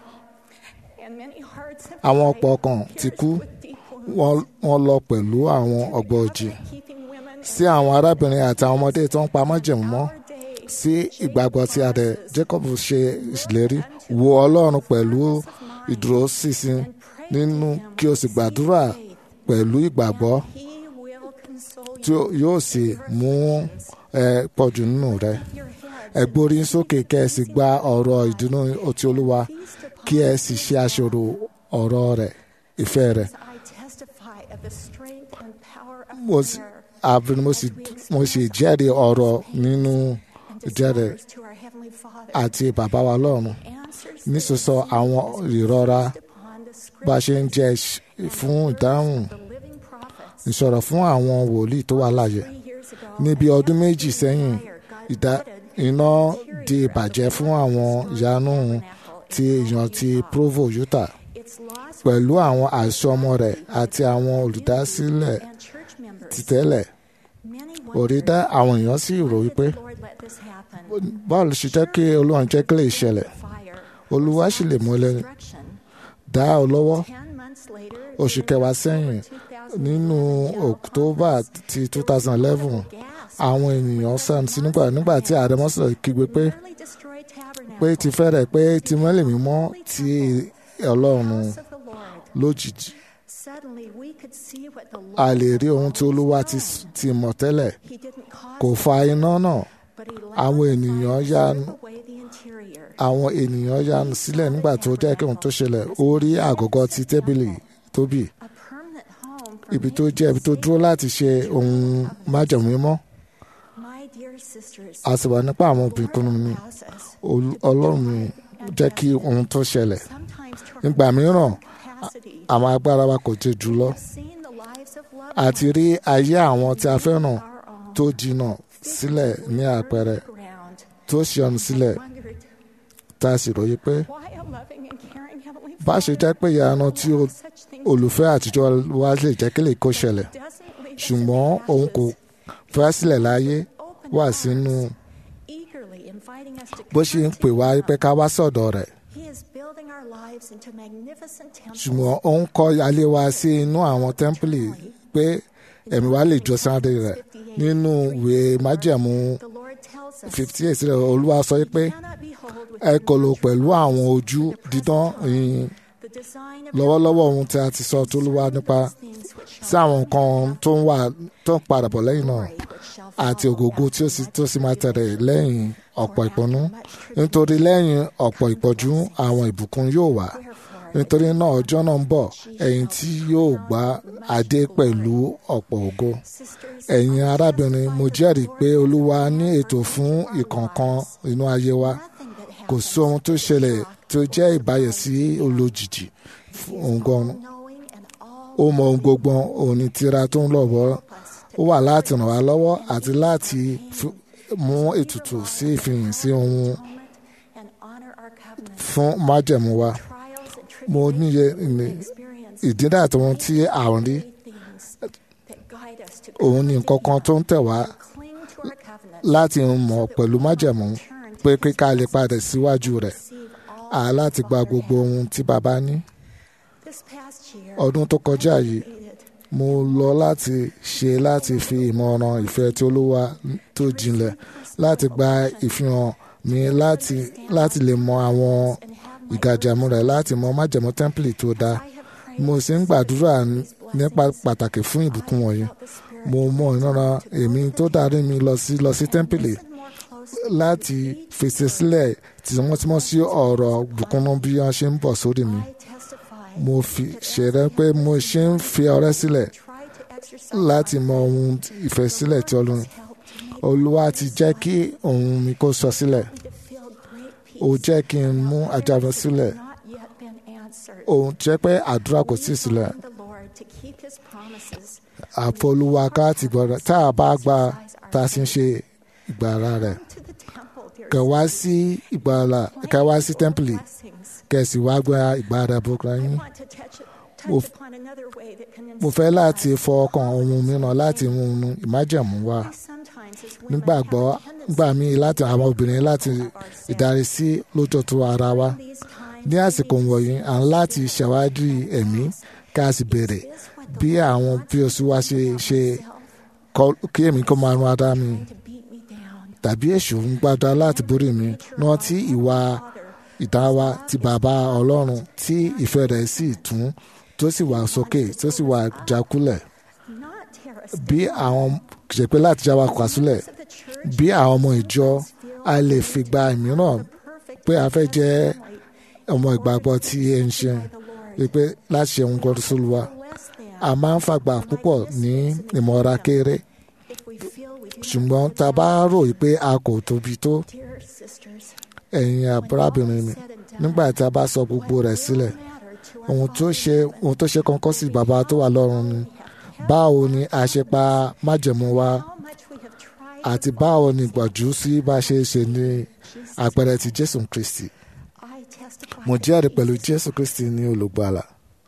Speaker 6: and many hearts have
Speaker 2: àwọn ọ̀pọ̀ ọkàn ti kú
Speaker 6: with deep wounds
Speaker 2: wọ́n- wọ́n lọ pẹ̀lú àwọn ọgbọ́jì
Speaker 6: keeping women
Speaker 2: sí àwọn arábìnrin àti àwọn ọmọdé tó ń pa májẹ̀mú mọ́
Speaker 6: our day
Speaker 2: sí ìgbàgbọ́ tí a rẹ̀ jacob ṣe ìlérí wo ọlọ́run pẹ̀lú ìdúróṣinṣin nínú kí o sì gbàdúrà pẹ̀lú ìgbàgbọ́
Speaker 6: he will console
Speaker 2: tí ó- yóò sì mú ẹ pọ̀jù nínú rẹ
Speaker 6: your head
Speaker 2: ẹ gbórí sókè kẹ́ ẹ sì gba ọ̀rọ̀ ìdùnnú ti olúwa kí ẹ sì ṣe àṣọrò ọ̀rọ̀ rẹ̀ ìfẹ́ rẹ̀
Speaker 6: I testify of the strength and power of
Speaker 2: mo sì
Speaker 6: prayer
Speaker 2: àbí mo sì mo sì jẹ́rìí ọ̀rọ̀ nínú
Speaker 6: and
Speaker 2: ìjẹ́rìí
Speaker 6: desires to our heavenly Father
Speaker 2: àti bàbá wa lọ́run
Speaker 6: answers
Speaker 2: nísòsọ àwọn ìrora
Speaker 6: upon the
Speaker 2: bá a
Speaker 6: scripture
Speaker 2: ṣe ń jẹ fún ìdáhùn
Speaker 6: the living prophets
Speaker 2: ìsọ̀rọ̀ fún àwọn wòlíì tó wà láàyè
Speaker 6: three years ago
Speaker 2: níbi ọdún méjì sẹ́yìn ìdá iná di ìbàjẹ́ fún àwọn ìyanu ti èèyàn ti provo utah
Speaker 6: its lost
Speaker 2: pẹ̀lú àwọn àṣọ ọmọ rẹ̀ àti àwọn olùdásílẹ̀
Speaker 6: and church members
Speaker 2: títẹ́lẹ̀
Speaker 6: many
Speaker 2: òrí dá àwọn èèyàn sì rò wípé
Speaker 6: Lord let this happen
Speaker 2: báwo ló ṣe jẹ́ kí olóhùn jẹ́ kí lè ṣẹlẹ̀
Speaker 6: fire
Speaker 2: olúwa sì lè mú ẹlẹ́ni
Speaker 6: destruction
Speaker 2: dá ọ lọ́wọ́
Speaker 6: ten months later
Speaker 2: oṣù kẹwàá sẹ́yìn nínú october ti 2011 àwọn ènìyàn sàn sí nígbà nígbà tí ààrẹ mọ́sálẹ̀ kígbe pé
Speaker 6: nearly destroyed tabernacle
Speaker 2: pé ti fẹ́rẹ̀ pé ti mọ́lẹ̀ mímọ́ ti ọlọ́run
Speaker 6: house of the Lord
Speaker 2: lójijì
Speaker 6: suddenly we could see what the
Speaker 2: a
Speaker 6: Lord
Speaker 2: lè rí ohun tí olúwa ti ti mọ̀ tẹ́lẹ̀
Speaker 6: he didn't cause
Speaker 2: kò fa iná náà
Speaker 6: but he
Speaker 2: àwọn
Speaker 6: allowed
Speaker 2: ènìyàn
Speaker 6: fire to
Speaker 2: yá
Speaker 6: strip away the interior
Speaker 2: àwọn ènìyàn yá sílẹ̀ nígbà tó jẹ́ kí ohun tó ṣẹlẹ̀ ó rí àgọ́gọ́ ti tẹ́bìlì tóbi
Speaker 6: a permanent home for
Speaker 2: ibi tó jẹ́ ibi tó dúró láti ṣe ohun májẹ̀mú mímọ́
Speaker 6: My dear sisters,
Speaker 2: a sì wà nípa àwọn obìnrin mi
Speaker 6: process
Speaker 2: Ol- ọlọ́run mi jẹ́ kí ohun tó ṣẹlẹ̀
Speaker 6: sometimes to our
Speaker 2: nígbà mìíràn
Speaker 6: capacity.
Speaker 2: àwọn agbára wa kò tẹ jù lọ
Speaker 6: Seen the lives of loved
Speaker 2: àti rí ayé àwọn tí a fẹ́ràn
Speaker 6: our own
Speaker 2: tó jìnnà sílẹ̀ ní àpẹẹrẹ
Speaker 6: ground.
Speaker 2: tó ṣíọnu sílẹ̀
Speaker 6: Wondered
Speaker 2: tá a sì ròyìn pé
Speaker 6: why a loving and caring Heavenly
Speaker 2: bá ṣe jẹ́ pé ìyanu tí o-
Speaker 6: such things
Speaker 2: olùfẹ́ àtijọ́ wa lè jẹ́ kí lè kó ṣẹlẹ̀
Speaker 6: doesn't leave us
Speaker 2: ṣùgbọ́n
Speaker 6: in
Speaker 2: òun kò
Speaker 6: ashes,
Speaker 2: fẹ́ sílẹ̀ láyé
Speaker 6: open
Speaker 2: wà
Speaker 6: arms,
Speaker 2: sínú
Speaker 6: eagerly inviting us to
Speaker 2: bó ṣe ń
Speaker 6: come
Speaker 2: pè
Speaker 6: to
Speaker 2: wá
Speaker 6: Him.
Speaker 2: pé ká wá sọ̀dọ̀ rẹ̀
Speaker 6: He is building our lives into magnificent temples.
Speaker 2: ṣùgbọ́n ó ń kọ́ alẹ́ wa sí inú àwọn tẹ́ḿpìlì pé ẹ̀mí wa lè jọ sáré rẹ̀ nínú ìwé májẹ̀mú
Speaker 6: The Lord tells us
Speaker 2: fifty eight rẹ̀ olúwa sọ pé
Speaker 6: cannot behold with
Speaker 2: ẹ kò lò pẹ̀lú àwọn ojú dídán ìyìn
Speaker 6: the design of
Speaker 2: lọ́wọ́lọ́wọ́ ohun tí a ti sọ tó lúwa nípa
Speaker 6: things which
Speaker 2: sí àwọn nǹkan tó ń wà tó ń padà bọ̀ lẹ́yìn náà
Speaker 6: which shall
Speaker 2: àti ògógó tí ó sì tó sì máa tẹ̀lé lẹ́yìn ọ̀pọ̀ ìpọ́nú nítorí lẹ́yìn ọ̀pọ̀ ìpọ́jú àwọn ìbùkún yóò wà nítorí náà ọjọ́ náà ń bọ̀ ẹ̀yin tí yóò gba adé pẹ̀lú ọ̀pọ̀ ògo
Speaker 6: sisters
Speaker 2: ẹ̀yin arábìnrin mo jẹ́rìí pé olúwa ní ètò fún ìkọ̀ọ̀kan inú ayé wa
Speaker 6: nothing that
Speaker 2: kò sí ohun tó ṣẹlẹ̀ tó jẹ́ ìbáyẹ̀sí olójijì fún ohun gan
Speaker 6: knowing and all
Speaker 2: ó mọ ohun gbogbo òní tira tó ń lọ́wọ́ ó wà láti ràn wá lọ́wọ́ àti láti fi- mú ètùtù sí ìfihàn sí ohun
Speaker 6: moment and honor our covenant
Speaker 2: fún májẹ̀mú wa
Speaker 6: trials and
Speaker 2: mo níye ní
Speaker 6: experience
Speaker 2: ìdílé àti ohun tí à ń rí
Speaker 6: things that guide us to
Speaker 2: òun ní nǹkan kan tó ń tẹ̀ wá
Speaker 6: cling to our covenant
Speaker 2: láti mọ̀ pẹ̀lú májẹ̀mú pé kíkà lè padà síwájú rẹ̀
Speaker 6: receive all
Speaker 2: à láti gba gbogbo ohun tí bàbá ní
Speaker 6: this past year
Speaker 2: ọdún tó kọjá yìí
Speaker 6: needed
Speaker 2: mo lọ láti ṣe láti fi ìmọ̀ràn ìfẹ́ tí olúwa tó jinlẹ̀ láti gba ìfihàn mi láti láti lè mọ àwọn ìgàjàmú rẹ̀ láti mọ májẹ̀mú tẹ́ḿpìlì tó dáa mo sì ń gbàdúrà nípa pàtàkì fún ìbùkún wọ̀nyí mo mọ ìran èmi tó darí mi lọ sí lọ sí tẹ́ḿpìlì
Speaker 6: more closely
Speaker 2: láti fèsì sílẹ̀ tímọ́tímọ́ sí ọ̀rọ̀ bùkúnnú bí wọ́n ṣe ń bọ̀ sórí mi
Speaker 6: I testify
Speaker 2: mo fi ṣẹ̀rẹ́ pé mo ṣe ń fi ọrẹ́ sílẹ̀
Speaker 6: try to exercise
Speaker 2: láti mọ ohun ìfẹ́ sílẹ̀ tí ọlọ́run
Speaker 6: help to make
Speaker 2: olúwa ti jẹ́ kí ohun mi kó sọ sílẹ̀
Speaker 6: me to feel great
Speaker 2: ó
Speaker 6: peace
Speaker 2: jẹ́ kí n mú ajábọ̀ sílẹ̀
Speaker 6: not yet been answered
Speaker 2: òun jẹ́ pé àdúrà kò tí ì sílẹ̀
Speaker 6: the Lord to keep his promises
Speaker 2: àfọlúwa ká ti gbọ́dọ̀ tá a bá gba tá a sì ń ṣe ìgbàlá rẹ̀
Speaker 6: to the temple dear
Speaker 2: kẹ wá sí ìgbàlá kẹ wá sí tẹ́ḿpìlì
Speaker 6: blessings
Speaker 2: kẹ sì wá gba ìgbàlá bókra yín
Speaker 6: want to touch it
Speaker 2: Mo
Speaker 6: touch
Speaker 2: f-
Speaker 6: upon another way that can
Speaker 2: mo fẹ́ láti fọ ọkàn ohun mìíràn láti mú un ìmájẹ̀mú wá
Speaker 6: sometimes as women
Speaker 2: nígbàgbọ́ gbà mí láti àwọn obìnrin láti ìdarí sí lójútó ara wa
Speaker 6: these times
Speaker 2: ní àsìkò wọ̀nyí à ń láti ṣàwádìí ẹ̀mí ká sì bèrè bí àwọn bí oṣù wa ṣe ṣe kọ- kí èmi kó máa run ara mi
Speaker 6: to beat me down
Speaker 2: tàbí èṣù ń gbádá láti borí mi náà tí ìwà ìdáwà ti bàbá ọlọ́run tí ìfẹ́ rẹ̀ sì tún tó sì wà sókè tó sì wà jákulẹ̀
Speaker 6: not tear us
Speaker 2: bí àwọn ṣe pé láti já wa kà sílẹ̀
Speaker 6: to the church
Speaker 2: bí àwọn ọmọ ìjọ a lè fi gba ìmíràn
Speaker 6: perfect
Speaker 2: pé a fẹ́ jẹ́ ọmọ ìgbàgbọ́ tí ẹ ń ṣe pé láti ṣe ohun kan tó lùwà
Speaker 6: less than
Speaker 2: a máa ń fàgbà púpọ̀ ní ìmọ̀ra kéré
Speaker 6: if we feel we do
Speaker 2: ṣùgbọ́n tá a bá rò pé a kò tóbi tó
Speaker 6: dear sisters
Speaker 2: ẹ̀yin àbúrábìnrin mi nígbà tí a bá sọ gbogbo rẹ̀ sílẹ̀
Speaker 6: matter to
Speaker 2: ohun tó ṣe ohun tó ṣe kọ́kọ́ sí bàbá tó wà lọ́run ni báwo ni a ṣe pa májẹ̀mú wa
Speaker 6: how much we have tried
Speaker 2: àti báwo ni ìgbàjú sí bá ṣe ṣe ní àpẹẹrẹ ti jésù kristi
Speaker 6: I testify
Speaker 2: mo jẹ́rìí pẹ̀lú jésù kristi ní olùgbàlà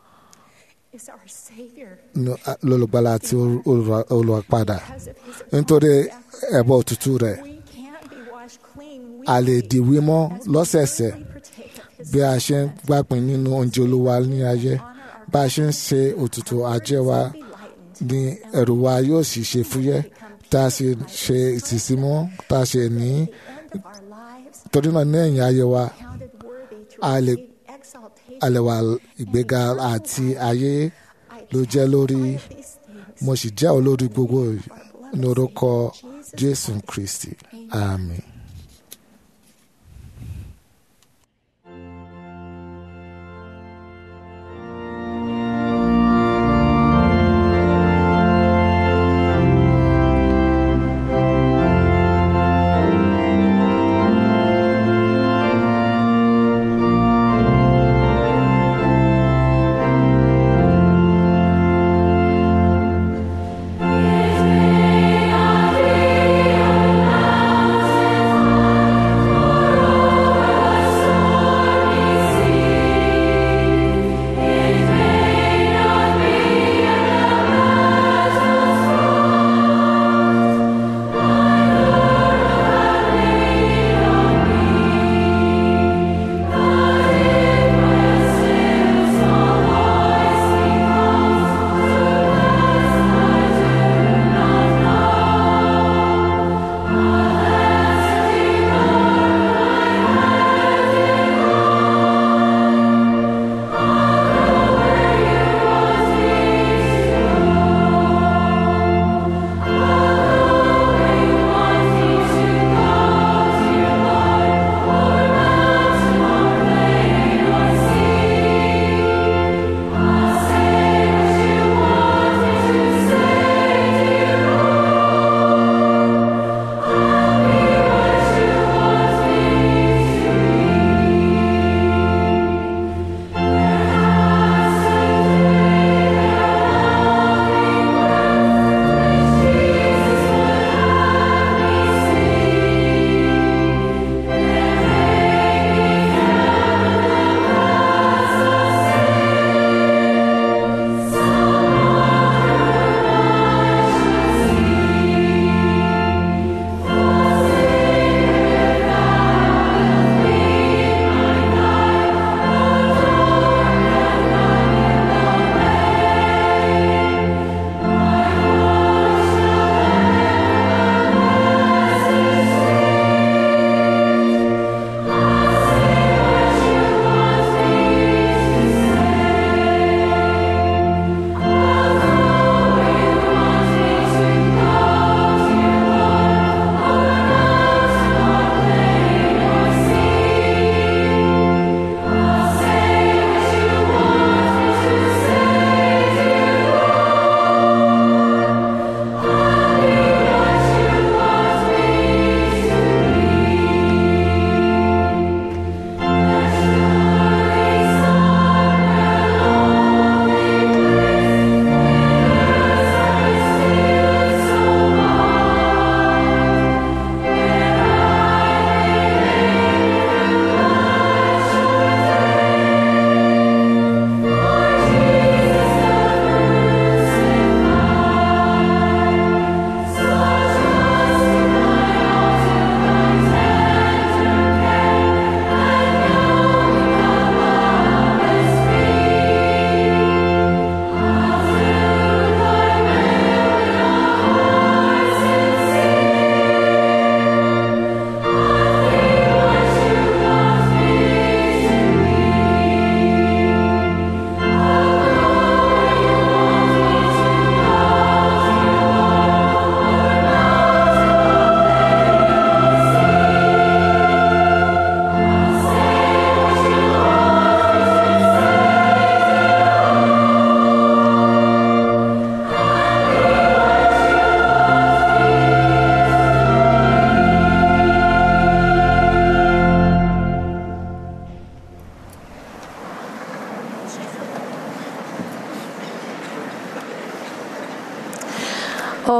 Speaker 6: is our savior
Speaker 2: ní- lólùgbàlà àti olùrà- olùràpadà
Speaker 6: because of his
Speaker 2: nítorí ẹ̀bọ òtútù rẹ̀
Speaker 6: we can't be washed clean we
Speaker 2: a lè di wímọ́ lọ́sẹ̀ẹ̀sẹ̀
Speaker 6: partake of his
Speaker 2: bí a ṣe ń gbápin nínú oúnjẹ olúwa ní ayé bá a ṣe ń ṣe òtútù ajé wa ní ẹ̀rù wa yóò sì ṣe fúyẹ́ tá a sì ṣe ìtìsímọ́ tá a ṣe ní
Speaker 6: of our lives
Speaker 2: torí náà ní ẹ̀yìn ayé wa
Speaker 6: counted worthy to
Speaker 2: a lè
Speaker 6: receive exaltation
Speaker 2: àlẹ̀wà ìgbéga àti ayé ló jẹ́ lórí
Speaker 6: these things
Speaker 2: mo sì jẹ́ olórí gbogbo ní orúkọ jésù kristi àmín.
Speaker 3: Thank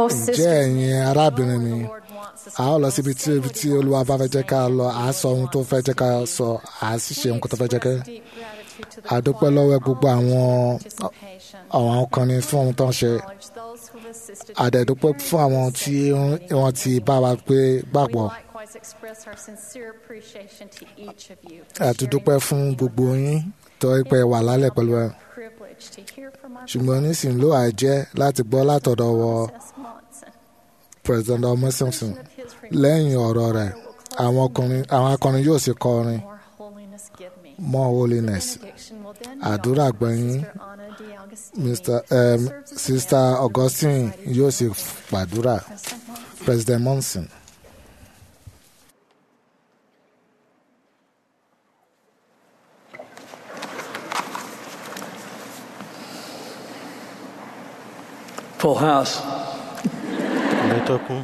Speaker 1: Oh,
Speaker 2: ǹjẹ́
Speaker 1: sisters,
Speaker 2: ẹ̀yin arábìnrin mi
Speaker 1: the Lord wants us
Speaker 2: a ó lọ síbi tí ibi tí olúwa bá fẹ́ jẹ́ ká lọ à á sọ ohun tó fẹ́ jẹ́ ká sọ à á sì ṣe ohun tó fẹ́ jẹ́ ká
Speaker 1: deep gratitude to the
Speaker 2: a dúpẹ́ lọ́wọ́ gbogbo àwọn
Speaker 1: participation.
Speaker 2: àwọn ọkùnrin fún ohun tó ń ṣe
Speaker 1: Acknowledge those who have assisted
Speaker 2: a dẹ̀ dúpẹ́ fún àwọn tí wọ́n ti bá wa pé
Speaker 1: We
Speaker 2: gbàgbọ́
Speaker 1: likewise express our sincere appreciation to each of you.
Speaker 2: a tún dúpẹ́ fún gbogbo yín tó ń pẹ́ wà lálẹ́ pẹ̀lú ẹ
Speaker 1: Privilege to hear from our
Speaker 2: ṣùgbọ́n nísìnyí ló àìjẹ́ láti gbọ́ látọ̀dọ̀ wọ
Speaker 1: Princess Monson.
Speaker 2: president ọmọ simpson
Speaker 1: Of his
Speaker 2: lẹ́yìn ọ̀rọ̀ rẹ̀ àwọn ọkùnrin àwọn akọrin yóò sì kọrin
Speaker 1: More holiness give me.
Speaker 2: more holiness
Speaker 1: Benediction will then
Speaker 2: àdúrà
Speaker 1: be offered by
Speaker 2: gbẹ̀yìn
Speaker 1: Sister Anna de Agostini,
Speaker 2: mr
Speaker 1: who
Speaker 2: um,
Speaker 1: serves as the
Speaker 2: sister
Speaker 1: head of the
Speaker 2: augustine
Speaker 1: Society
Speaker 2: yóò
Speaker 1: of
Speaker 2: sì gbàdúrà
Speaker 1: President Monson.
Speaker 2: president monson.
Speaker 7: Full house.
Speaker 8: ilé tó kún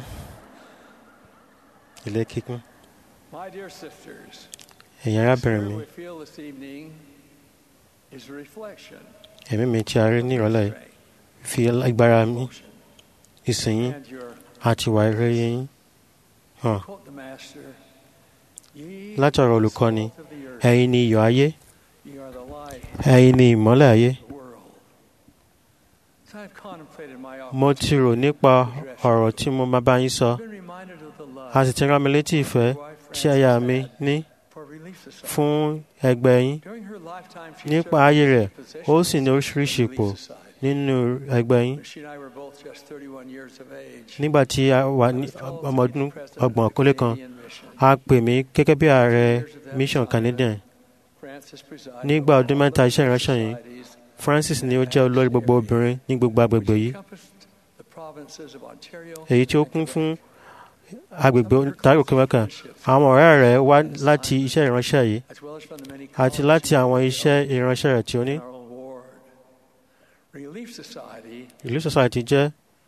Speaker 8: ilé kíkún
Speaker 7: My dear sisters,
Speaker 8: ẹ̀yin arábìnrin mi
Speaker 7: we feel this evening is a reflection,
Speaker 8: ẹ̀mí mi tí a rí ní ìrọ̀lẹ́ yìí fi agbára mi ìsìn yín
Speaker 7: and your
Speaker 8: àti ìwà rere yín hàn
Speaker 7: quote the master. Ye
Speaker 8: láti ọ̀rọ̀
Speaker 7: are the
Speaker 8: olùkọ́ni
Speaker 7: salt of the earth.
Speaker 8: ẹ̀yin ni iyọ̀ ayé
Speaker 7: Ye are the light
Speaker 8: ẹ̀yin ni ìmọ́lẹ̀ ayé
Speaker 7: of the world. As I've contemplated my
Speaker 8: mo
Speaker 7: office,
Speaker 8: ti rò nípa ọ̀rọ̀ tí mo máa bá yín sọ
Speaker 7: I've been reminded of the love
Speaker 8: a sì ti rán mi létí ìfẹ́ tí aya mi ní
Speaker 7: for Relief Society.
Speaker 8: fún ẹgbẹ́ yín
Speaker 7: During her lifetime, she
Speaker 8: nípa
Speaker 7: served
Speaker 8: ayé
Speaker 7: in
Speaker 8: rẹ̀
Speaker 7: various
Speaker 8: ó sì ní
Speaker 7: positions
Speaker 8: oríṣiríṣi
Speaker 7: in
Speaker 8: ipò
Speaker 7: Relief Society.
Speaker 8: nínú ẹgbẹ́ yín
Speaker 7: She and I were both just 31 years of age.
Speaker 8: nígbà tí a wà ní ọmọ ọdún ọgbọ̀n kólé kan a pè mí gẹ́gẹ́ bí ààrẹ mission canadian nígbà ọdún mẹ́ta iṣẹ́ ìránṣẹ́ yìí francis ni ó jẹ́ olórí gbogbo obìnrin ní gbogbo agbègbè yìí èyí tí ó kún fún agbègbè ontario quebec àwọn ọ̀rẹ́ rẹ̀ wá láti iṣẹ́ ìránṣẹ́ yìí àti láti àwọn iṣẹ́ ìránṣẹ́ rẹ̀ tí ó ní
Speaker 7: Relief Society
Speaker 8: ìlú society jẹ́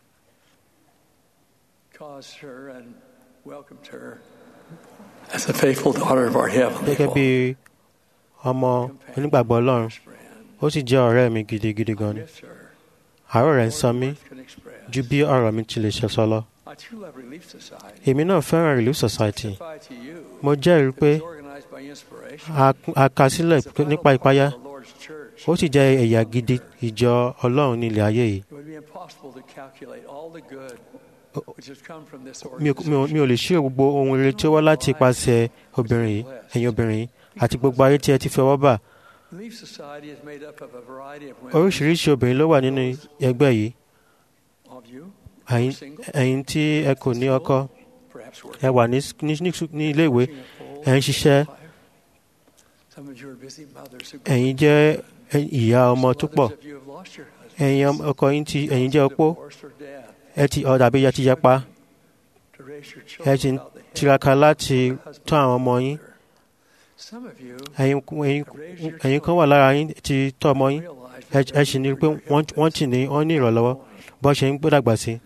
Speaker 7: caused her and welcomed her as a faithful daughter of our
Speaker 8: gẹ́gẹ́
Speaker 7: Heavenly
Speaker 8: bí
Speaker 7: Father.
Speaker 8: ọmọ onígbàgbọ́ ọlọ́run ó sì jẹ́ ọ̀rẹ́ mi gidigidi gan ni
Speaker 7: Miss her
Speaker 8: àárọ̀ rẹ̀ ń sọ mí
Speaker 7: more than can express.
Speaker 8: ju bí ọ̀rọ̀ mi ti lè ṣe sọ lọ
Speaker 7: I too love Relief Society.
Speaker 8: èmi náà fẹ́ràn relief society
Speaker 7: Testify to you
Speaker 8: mo jẹ́rìí pé
Speaker 7: it was organized by inspiration.
Speaker 8: a a kà sílẹ̀
Speaker 7: It's a vital
Speaker 8: nípa
Speaker 7: part
Speaker 8: ìpayà
Speaker 7: of the Lord's church.
Speaker 8: ó sì jẹ́ ẹ̀yà gidi ìjọ ọlọ́run ní ilẹ̀ ayé yìí
Speaker 7: It would be impossible to calculate all the good which has come from this
Speaker 8: mi ò- mi ò mi ò lè ṣírò gbogbo ohun rere tí ó wá láti ipasẹ̀ obìnrin yìí ẹ̀yin obìnrin yìí àti gbogbo ayé tí ẹ ti fi ọwọ́ bà
Speaker 7: Relief Society is made up of a variety of women.
Speaker 8: oríṣiríṣi obìnrin ló wà nínú ẹgbẹ́ yìí
Speaker 7: Of you,
Speaker 8: ẹ̀yin ẹ̀yin tí ẹ kò ní ọkọ
Speaker 7: perhaps
Speaker 8: ẹ
Speaker 7: working.
Speaker 8: wà ní ní ní- ní ilé ìwé
Speaker 7: working a full
Speaker 8: ẹ ń ṣiṣẹ́
Speaker 7: life. Some of you are busy mothers who
Speaker 8: ẹ̀yin jẹ́ ẹ- ìyá ọmọ tó pọ̀
Speaker 7: Others of you have lost your husband.
Speaker 8: ẹ̀yin ọmọ- ọkọ yín ti ẹ̀yin jẹ́ opó
Speaker 7: Divorce or death.
Speaker 8: ẹ ti ọ dàbí ẹ ti yapa
Speaker 7: To raise your
Speaker 8: ẹ
Speaker 7: children
Speaker 8: ti ń
Speaker 7: without the help
Speaker 8: tiraka láti
Speaker 7: of your husband
Speaker 8: tọ́ àwọn
Speaker 7: or
Speaker 8: ọmọ yín
Speaker 7: mother. Some of you
Speaker 8: ẹ̀yin ẹ̀yin ẹ̀yin kan wà lára yín ti tọ́ ọmọ yín
Speaker 7: realize
Speaker 8: ẹ ẹ sì ní pé wọ́n wọ́n tì ní wọ́n ní ìrànlọ́wọ́ bó ṣe ń gbódàgbà sí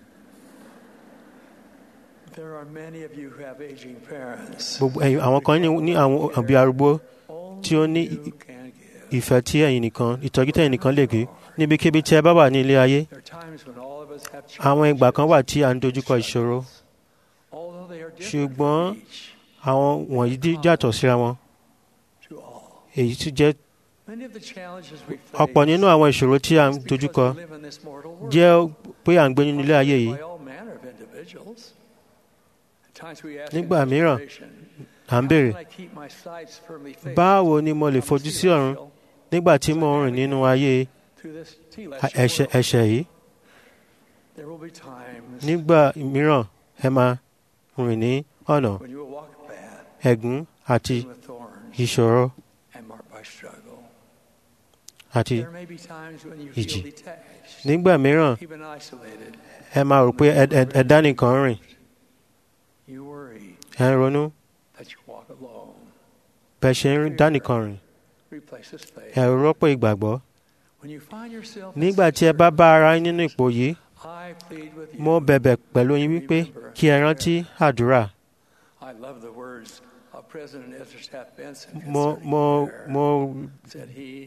Speaker 7: there are many of you who have aging parents.
Speaker 8: gbogbo ẹ̀yin àwọn kan ní ní àwọn òbí arúgbó tí ó ní
Speaker 7: Only you can give.
Speaker 8: ìfẹ́ tí ẹ̀yin nìkan ìtọ́jú tí ẹ̀yin nìkan lè gbé níbikíbi tí ẹ bá wà ní ilé ayé
Speaker 7: There are times when all of us have
Speaker 8: àwọn ìgbà kan
Speaker 7: challenges,
Speaker 8: wà tí à ń dojúkọ ìṣòro
Speaker 7: although they are different
Speaker 8: ṣùgbọ́n
Speaker 7: from each
Speaker 8: àwọn wọ̀nyí dí- yàtọ̀ síra wọn
Speaker 7: to all.
Speaker 8: èyí tí jẹ́
Speaker 7: Many of the challenges we
Speaker 8: ọ̀pọ̀ nínú
Speaker 7: face
Speaker 8: àwọn ìṣòro tí à ń
Speaker 7: is because
Speaker 8: dojúkọ
Speaker 7: we live in this mortal world.
Speaker 8: jẹ́ pé à ń gbé nínú ilé ayé yìí
Speaker 7: By all manner of individuals. At times we ask
Speaker 8: Nígbà
Speaker 7: in
Speaker 8: mìíràn,
Speaker 7: desperation,
Speaker 8: à ń
Speaker 7: "How
Speaker 8: béèrè
Speaker 7: can I keep my sights firmly fixed
Speaker 8: báwo ni mo lè
Speaker 7: on the
Speaker 8: fojú sí ọ̀run
Speaker 7: celestial
Speaker 8: nígbà tí mo ń rìn nínú ayé
Speaker 7: through this
Speaker 8: a-
Speaker 7: celestial
Speaker 8: ẹ̀ṣẹ̀
Speaker 7: world?"
Speaker 8: ẹ̀ṣẹ̀ yìí
Speaker 7: There will be times
Speaker 8: nígbà mìíràn ẹ máa rìn ní ọ̀nà
Speaker 7: when you will walk a path
Speaker 8: ẹ̀gún àti
Speaker 7: with thorns
Speaker 8: ìṣòro
Speaker 7: and marked by struggle.
Speaker 8: àti
Speaker 7: There may be times when you
Speaker 8: ìjì.
Speaker 7: feel detached,
Speaker 8: nígbà mìíràn
Speaker 7: even isolated.
Speaker 8: ẹ máa rò pé ẹ- ẹ- ẹ dá nìkan rìn
Speaker 7: You worry
Speaker 8: ẹ ń ronú
Speaker 7: that you walk alone.
Speaker 8: bẹ́ẹ̀ ṣe ń dá nìkan rìn
Speaker 7: Replaces faith.
Speaker 8: ẹ rọ́pò ìgbàgbọ́
Speaker 7: When you find yourself in
Speaker 8: nígbà tí ẹ
Speaker 7: such
Speaker 8: bá bá ara yín nínú ipò yìí
Speaker 7: I plead with you.
Speaker 8: mo bẹ̀bẹ̀ pẹ̀lú yín wípé kí ẹ rántí àdúrà
Speaker 7: I love the words of President Ezra Taft Benson
Speaker 8: mo
Speaker 7: concerning
Speaker 8: mo
Speaker 7: prayer.
Speaker 8: mo
Speaker 7: Said he,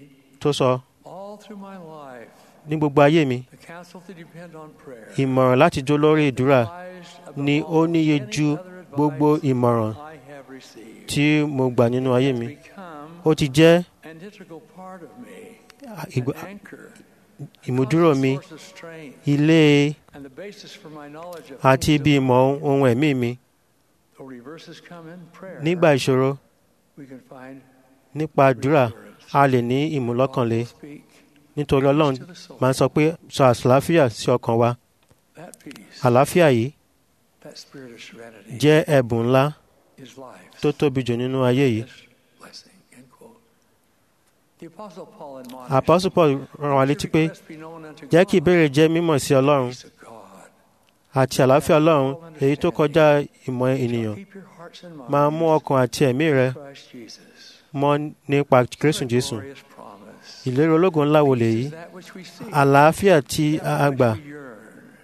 Speaker 8: tó sọ
Speaker 7: All through my life,
Speaker 8: ní gbogbo ayé mi
Speaker 7: the counsel to depend on prayer
Speaker 8: ìmọ̀ràn láti jó lórí ìdúrà
Speaker 7: lies above
Speaker 8: ni ó
Speaker 7: all
Speaker 8: níye
Speaker 7: any
Speaker 8: ju
Speaker 7: other
Speaker 8: gbogbo
Speaker 7: advice
Speaker 8: ìmọ̀ràn
Speaker 7: I have received.
Speaker 8: tí mo gbà nínú ayé mi
Speaker 7: Become
Speaker 8: ó ti jẹ́
Speaker 7: an integral part of me,
Speaker 8: ìgbà-
Speaker 7: an anchor,
Speaker 8: ìmúdúró mi
Speaker 7: constant source of strength,
Speaker 8: ilé
Speaker 7: and the basis for my knowledge of
Speaker 8: àti
Speaker 7: things
Speaker 8: ibi
Speaker 7: of
Speaker 8: ìmọ̀ ohun ẹ̀mí mi
Speaker 7: Though reverses come in prayer,
Speaker 8: nígbà ìṣòro
Speaker 7: we can find
Speaker 8: nípa àdúrà a lè ní ìmúlọ́kànlé
Speaker 7: God will speak
Speaker 8: nítorí ọlọ́run máa ń sọ pé sọ àlàáfíà sí ọkàn wa
Speaker 7: that peace,
Speaker 8: àlàáfíà yìí
Speaker 7: that spirit of serenity
Speaker 8: jẹ́ ẹ̀bùn ńlá
Speaker 7: is life.
Speaker 8: tó tóbi jù nínú ayé yìí
Speaker 7: blessing. End quote. The Apostle Paul admonished,
Speaker 8: Apostle Paul rán wa létí pé
Speaker 7: "Request be known unto
Speaker 8: jẹ́ kí
Speaker 7: God,
Speaker 8: ìbéèrè jẹ́ mímọ̀ sí ọlọ́run
Speaker 7: peace of God.
Speaker 8: àti àlàáfíà ọlọ́run èyí tó kọjá ìmọ̀ ènìyàn
Speaker 7: Keep your hearts and
Speaker 8: máa
Speaker 7: minds
Speaker 8: mú ọkàn àti ẹ̀mí rẹ
Speaker 7: in Christ Jesus.
Speaker 8: mọ́ nípa Kristu
Speaker 7: What a
Speaker 8: Jésù
Speaker 7: glorious promise.
Speaker 8: ìlérí ológun ńlá wo lèyí
Speaker 7: This is that which we seek,
Speaker 8: àlàáfíà tí
Speaker 7: that
Speaker 8: a
Speaker 7: which
Speaker 8: gbà
Speaker 7: we yearn.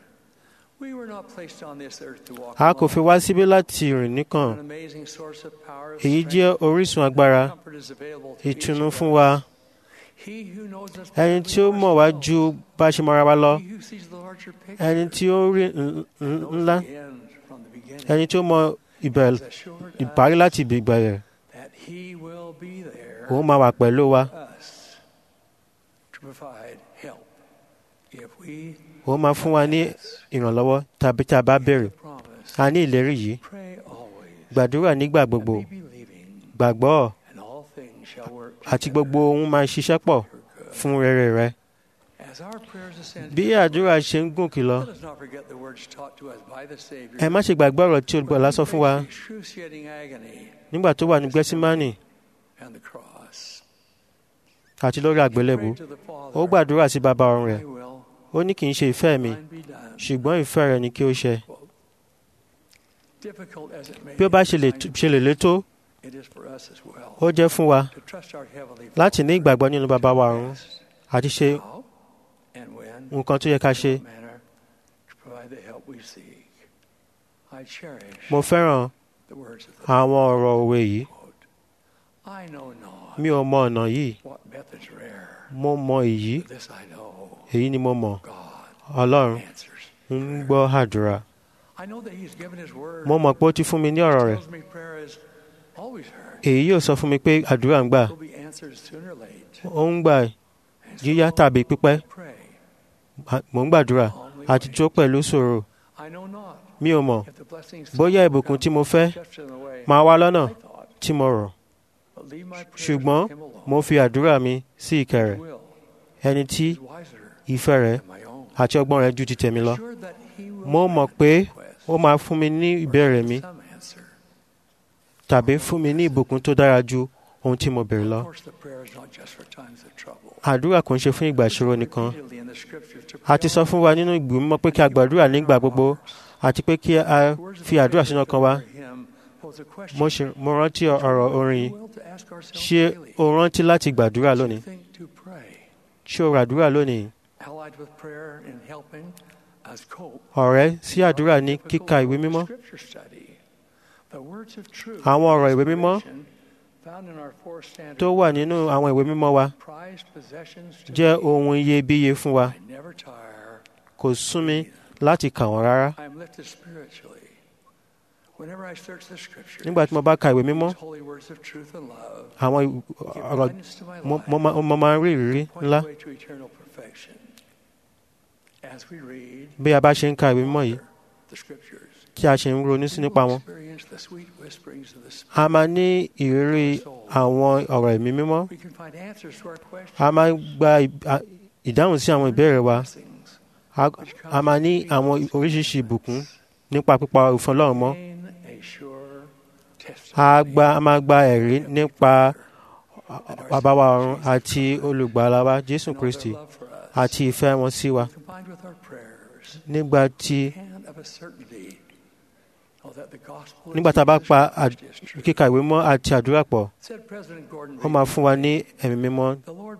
Speaker 7: We were not placed on this earth to walk
Speaker 8: a kò fi
Speaker 7: alone.
Speaker 8: wá síbí láti rìn nìkan
Speaker 7: An amazing source of power, of
Speaker 8: èyí
Speaker 7: strength,
Speaker 8: jẹ́ orísun agbára
Speaker 7: comfort is available to each
Speaker 8: ìtùnú
Speaker 7: of
Speaker 8: fún
Speaker 7: us.
Speaker 8: wa
Speaker 7: He who knows us
Speaker 8: ẹni
Speaker 7: better
Speaker 8: tí
Speaker 7: than
Speaker 8: ó mọ̀ wá
Speaker 7: ourselves.
Speaker 8: ju bá a ṣe mọ̀ra wa lọ
Speaker 7: He who sees the larger picture
Speaker 8: ẹni tí ó rí n- n-
Speaker 7: knows
Speaker 8: ńlá
Speaker 7: the end from the beginning.
Speaker 8: ẹni tí ó mọ ìbẹ̀rẹ̀
Speaker 7: Has assured
Speaker 8: ìparí
Speaker 7: us
Speaker 8: láti ibi ìbẹ̀rẹ̀
Speaker 7: that he will be there
Speaker 8: òun máa wà pẹ̀lú wa
Speaker 7: us to provide help if we
Speaker 8: òun máa fún wa ní ìrànlọ́wọ́ tàbí tá a bá béèrè
Speaker 7: promise.
Speaker 8: a ní ìlérí yìí
Speaker 7: Pray always
Speaker 8: gbàdúrà nígbà
Speaker 7: and
Speaker 8: gbogbo
Speaker 7: be believing,
Speaker 8: gbàgbọ́
Speaker 7: and all things shall work
Speaker 8: àti
Speaker 7: together
Speaker 8: gbogbo ohun máa ṣiṣẹ́ pọ̀
Speaker 7: for good.
Speaker 8: fún rere rẹ
Speaker 7: As our prayers ascend
Speaker 8: bí
Speaker 7: to
Speaker 8: àdúrà ṣe ń gòkè lọ
Speaker 7: Let us not forget the words taught to us by the Savior.
Speaker 8: ẹ má ṣe gbàgbé ọ̀rọ̀ tí olùgbàlà sọ fún wa
Speaker 7: The excruciating agony
Speaker 8: nígbà tó wà ní gẹ́símánì
Speaker 7: and the cross.
Speaker 8: àti lórí àgbélébù
Speaker 7: Prayed to the Father,
Speaker 8: ó gbàdúrà sí bàbá ọ̀run rẹ̀
Speaker 7: "Thy will,
Speaker 8: ó ní kì í ṣe ìfẹ́ mi
Speaker 7: thine be done."
Speaker 8: ṣùgbọ́n ìfẹ́ rẹ̀ ni kí ó ṣe
Speaker 7: Difficult as it may
Speaker 8: bí ó bá
Speaker 7: be
Speaker 8: ṣe lè
Speaker 7: at times,
Speaker 8: ṣe lè létó
Speaker 7: it is for us as well
Speaker 8: ó jẹ́ fún wa
Speaker 7: to trust our Heavenly
Speaker 8: láti ní
Speaker 7: Father
Speaker 8: ìgbàgbọ́ nínú bàbá wa
Speaker 7: to
Speaker 8: ọ̀run
Speaker 7: best
Speaker 8: àti ṣe
Speaker 7: how and when
Speaker 8: nǹkan tó yẹ ká ṣe
Speaker 7: in what manner to provide the help we seek. I cherish
Speaker 8: mo fẹ́ràn
Speaker 7: the words of the
Speaker 8: àwọn ọ̀rọ̀ òwe yìí
Speaker 7: quote. I know not
Speaker 8: mi ò mọ ọ̀nà yìí
Speaker 7: what methods rare,
Speaker 8: mo mọ èyí
Speaker 7: but this I know.
Speaker 8: èyí ni mo mọ̀
Speaker 7: God
Speaker 8: ọlọ́run
Speaker 7: answers.
Speaker 8: ń gbọ́ àdúrà
Speaker 7: I know that He's given His word.
Speaker 8: mo mọ̀ pé ó ti fún mi ní ọ̀rọ̀ rẹ̀
Speaker 7: tells me prayer is always heard.
Speaker 8: èyí yóò sọ fún mi pé àdúrà ń gbà
Speaker 7: Will be answered sooner or late.
Speaker 8: ó ń gbà
Speaker 7: And so
Speaker 8: yíyá tàbí pípẹ́
Speaker 7: pray.
Speaker 8: mò ń gbàdúrà
Speaker 7: calmly
Speaker 8: àti
Speaker 7: wait.
Speaker 8: jó pẹ̀lú sòrò
Speaker 7: I know not
Speaker 8: mi ò mọ̀
Speaker 7: if the blessings
Speaker 8: bóyá ìbùkún tí mo fẹ́
Speaker 7: just in the way
Speaker 8: máa wá lọ́nà
Speaker 7: I thought,
Speaker 8: tí mo rọ̀
Speaker 7: but leave my prayers
Speaker 8: ṣùgbọ́n
Speaker 7: with Him alone.
Speaker 8: mo fi àdúrà mi sí ìkẹ́ rẹ̀
Speaker 7: His will
Speaker 8: ẹni tí
Speaker 7: is wiser
Speaker 8: ìfẹ́ rẹ̀
Speaker 7: than my own.
Speaker 8: àti ọgbọ́n rẹ̀ ju ti tèmi lọ
Speaker 7: Sure that He will
Speaker 8: mo mọ̀
Speaker 7: grant
Speaker 8: pé
Speaker 7: request
Speaker 8: ó máa fún mi ní ìbéèrè mi
Speaker 7: some answer.
Speaker 8: tàbí fún mi ní ìbùkún tó dára ju ohun tí mo béèrè lọ
Speaker 7: Of course, the prayer is not just for times of trouble.
Speaker 8: àdúrà kò ń ṣe fún ìgbà ìṣòro nìkan
Speaker 7: Repeatedly in the scriptures to
Speaker 8: a ti sọ fún wa nínú ìgbìmọ̀ mímọ́ pé kí a gbàdúrà nígbà gbogbo àti pé kí a fi àdúrà sínú ọkàn wa mo ṣe mo rántí ọ̀rọ̀ orin ṣé o rántí láti gbàdúrà lónìí ṣé o ràdúrà lónìí ọ̀rẹ́ sí àdúrà ní kíka ìwé mímọ́ àwọn ọ̀rọ̀ ìwé mímọ́ tó wà nínú àwọn ìwé mímọ́ wa jẹ́ ohun iyebíye fún wa kò sún mi láti kà wọ́n rárá nígbà tí mo bá ka ìwé mímọ́ àwọn ọ̀rọ̀ mo- mo máa- mo máa ń rí ìrírí ńlá bí a bá ṣe ń ka ìwé mímọ́ yìí tí a ṣe ń ronú sí nípa wọn a máa ní ìrírí àwọn ọ̀rọ̀ ẹ̀mí mímọ́ a máa gba ì- a- ìdáhùn sí àwọn ìbéèrè wa a- a máa ní àwọn oríṣiríṣi ìbùkún nípa pípa òfin Ọlọ́run mọ́ a gba a máa gba ẹ̀rí nípa bàbá wa ọ̀run àti olùgbàlà wa Jésù Kristi àti ìfẹ́ wọn sí wa nígbà tí nígbà tá a bá pa àd- kíka ìwé mọ́ àti àdúrà pọ̀ ó máa fún wa ní ẹ̀mí mímọ́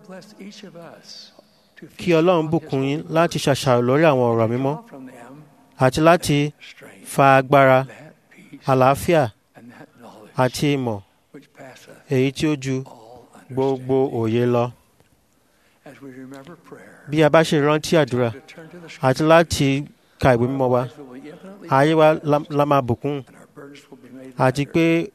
Speaker 8: kí Ọlọ́run bùkún yín láti ṣàṣàrò lórí àwọn ọ̀rọ̀ mímọ́ àti láti fa agbára àlàáfíà àti ìmọ̀ èyí tí ó ju gbogbo òye lọ
Speaker 7: as we remember prayer,
Speaker 8: bí a bá ṣe rántí àdúrà
Speaker 7: to turn to the
Speaker 8: àti láti ka ìwé mímọ́ wa
Speaker 7: scriptures will be infinitely
Speaker 8: ayé wa la- la máa bùkún
Speaker 7: and our burdens will be made
Speaker 8: àti
Speaker 7: lighter.
Speaker 8: pé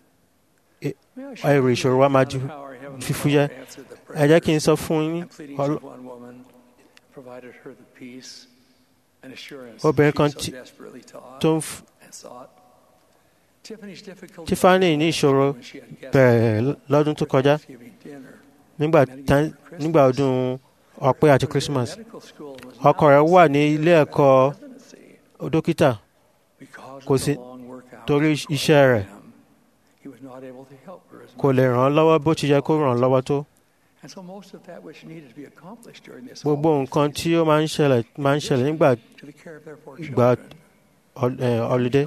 Speaker 7: May I share
Speaker 8: èrò
Speaker 7: with
Speaker 8: ìṣòro
Speaker 7: you
Speaker 8: wa máa
Speaker 7: how
Speaker 8: ju
Speaker 7: our Heavenly
Speaker 8: fífúyẹ́
Speaker 7: Father answered the
Speaker 8: ẹ jẹ́ kí n
Speaker 7: prayers
Speaker 8: sọ fún yín
Speaker 7: and pleadings
Speaker 8: Ọl-
Speaker 7: of one woman, provided her the peace and assurance
Speaker 8: Obìnrin
Speaker 7: she
Speaker 8: kan
Speaker 7: so
Speaker 8: tí-
Speaker 7: desperately taught
Speaker 8: tó ń f-
Speaker 7: and sought. Tiffany's difficult
Speaker 8: Tiffany ní ìṣòro
Speaker 7: when she had guests
Speaker 8: bẹ̀rẹ̀ lọ́dún tó kọjá
Speaker 7: Thanksgiving dinner.
Speaker 8: nígbà tá- nígbà ọdún ọpẹ́ àti
Speaker 7: Her
Speaker 8: christmas
Speaker 7: medical school was
Speaker 8: ọkọ
Speaker 7: now
Speaker 8: rẹ̀ wà ní ilé ẹ̀kọ́
Speaker 7: residency
Speaker 8: dókítà
Speaker 7: because
Speaker 8: kò
Speaker 7: of
Speaker 8: sí
Speaker 7: the long work hours
Speaker 8: torí
Speaker 7: required
Speaker 8: iṣẹ́ rẹ̀
Speaker 7: of him. He was not able to help her as
Speaker 8: kò
Speaker 7: much.
Speaker 8: lè ràn án lọ́wọ́ bó ti yẹ kó ràn án lọ́wọ́ tó
Speaker 7: And so most of that which needed to be accomplished during this
Speaker 8: gbogbo
Speaker 7: holiday
Speaker 8: nǹkan tí ó máa ń ṣẹlẹ̀ máa ń ṣẹlẹ̀ nígbà
Speaker 7: to the care of their four
Speaker 8: ìgbà
Speaker 7: children
Speaker 8: hol- eh, holiday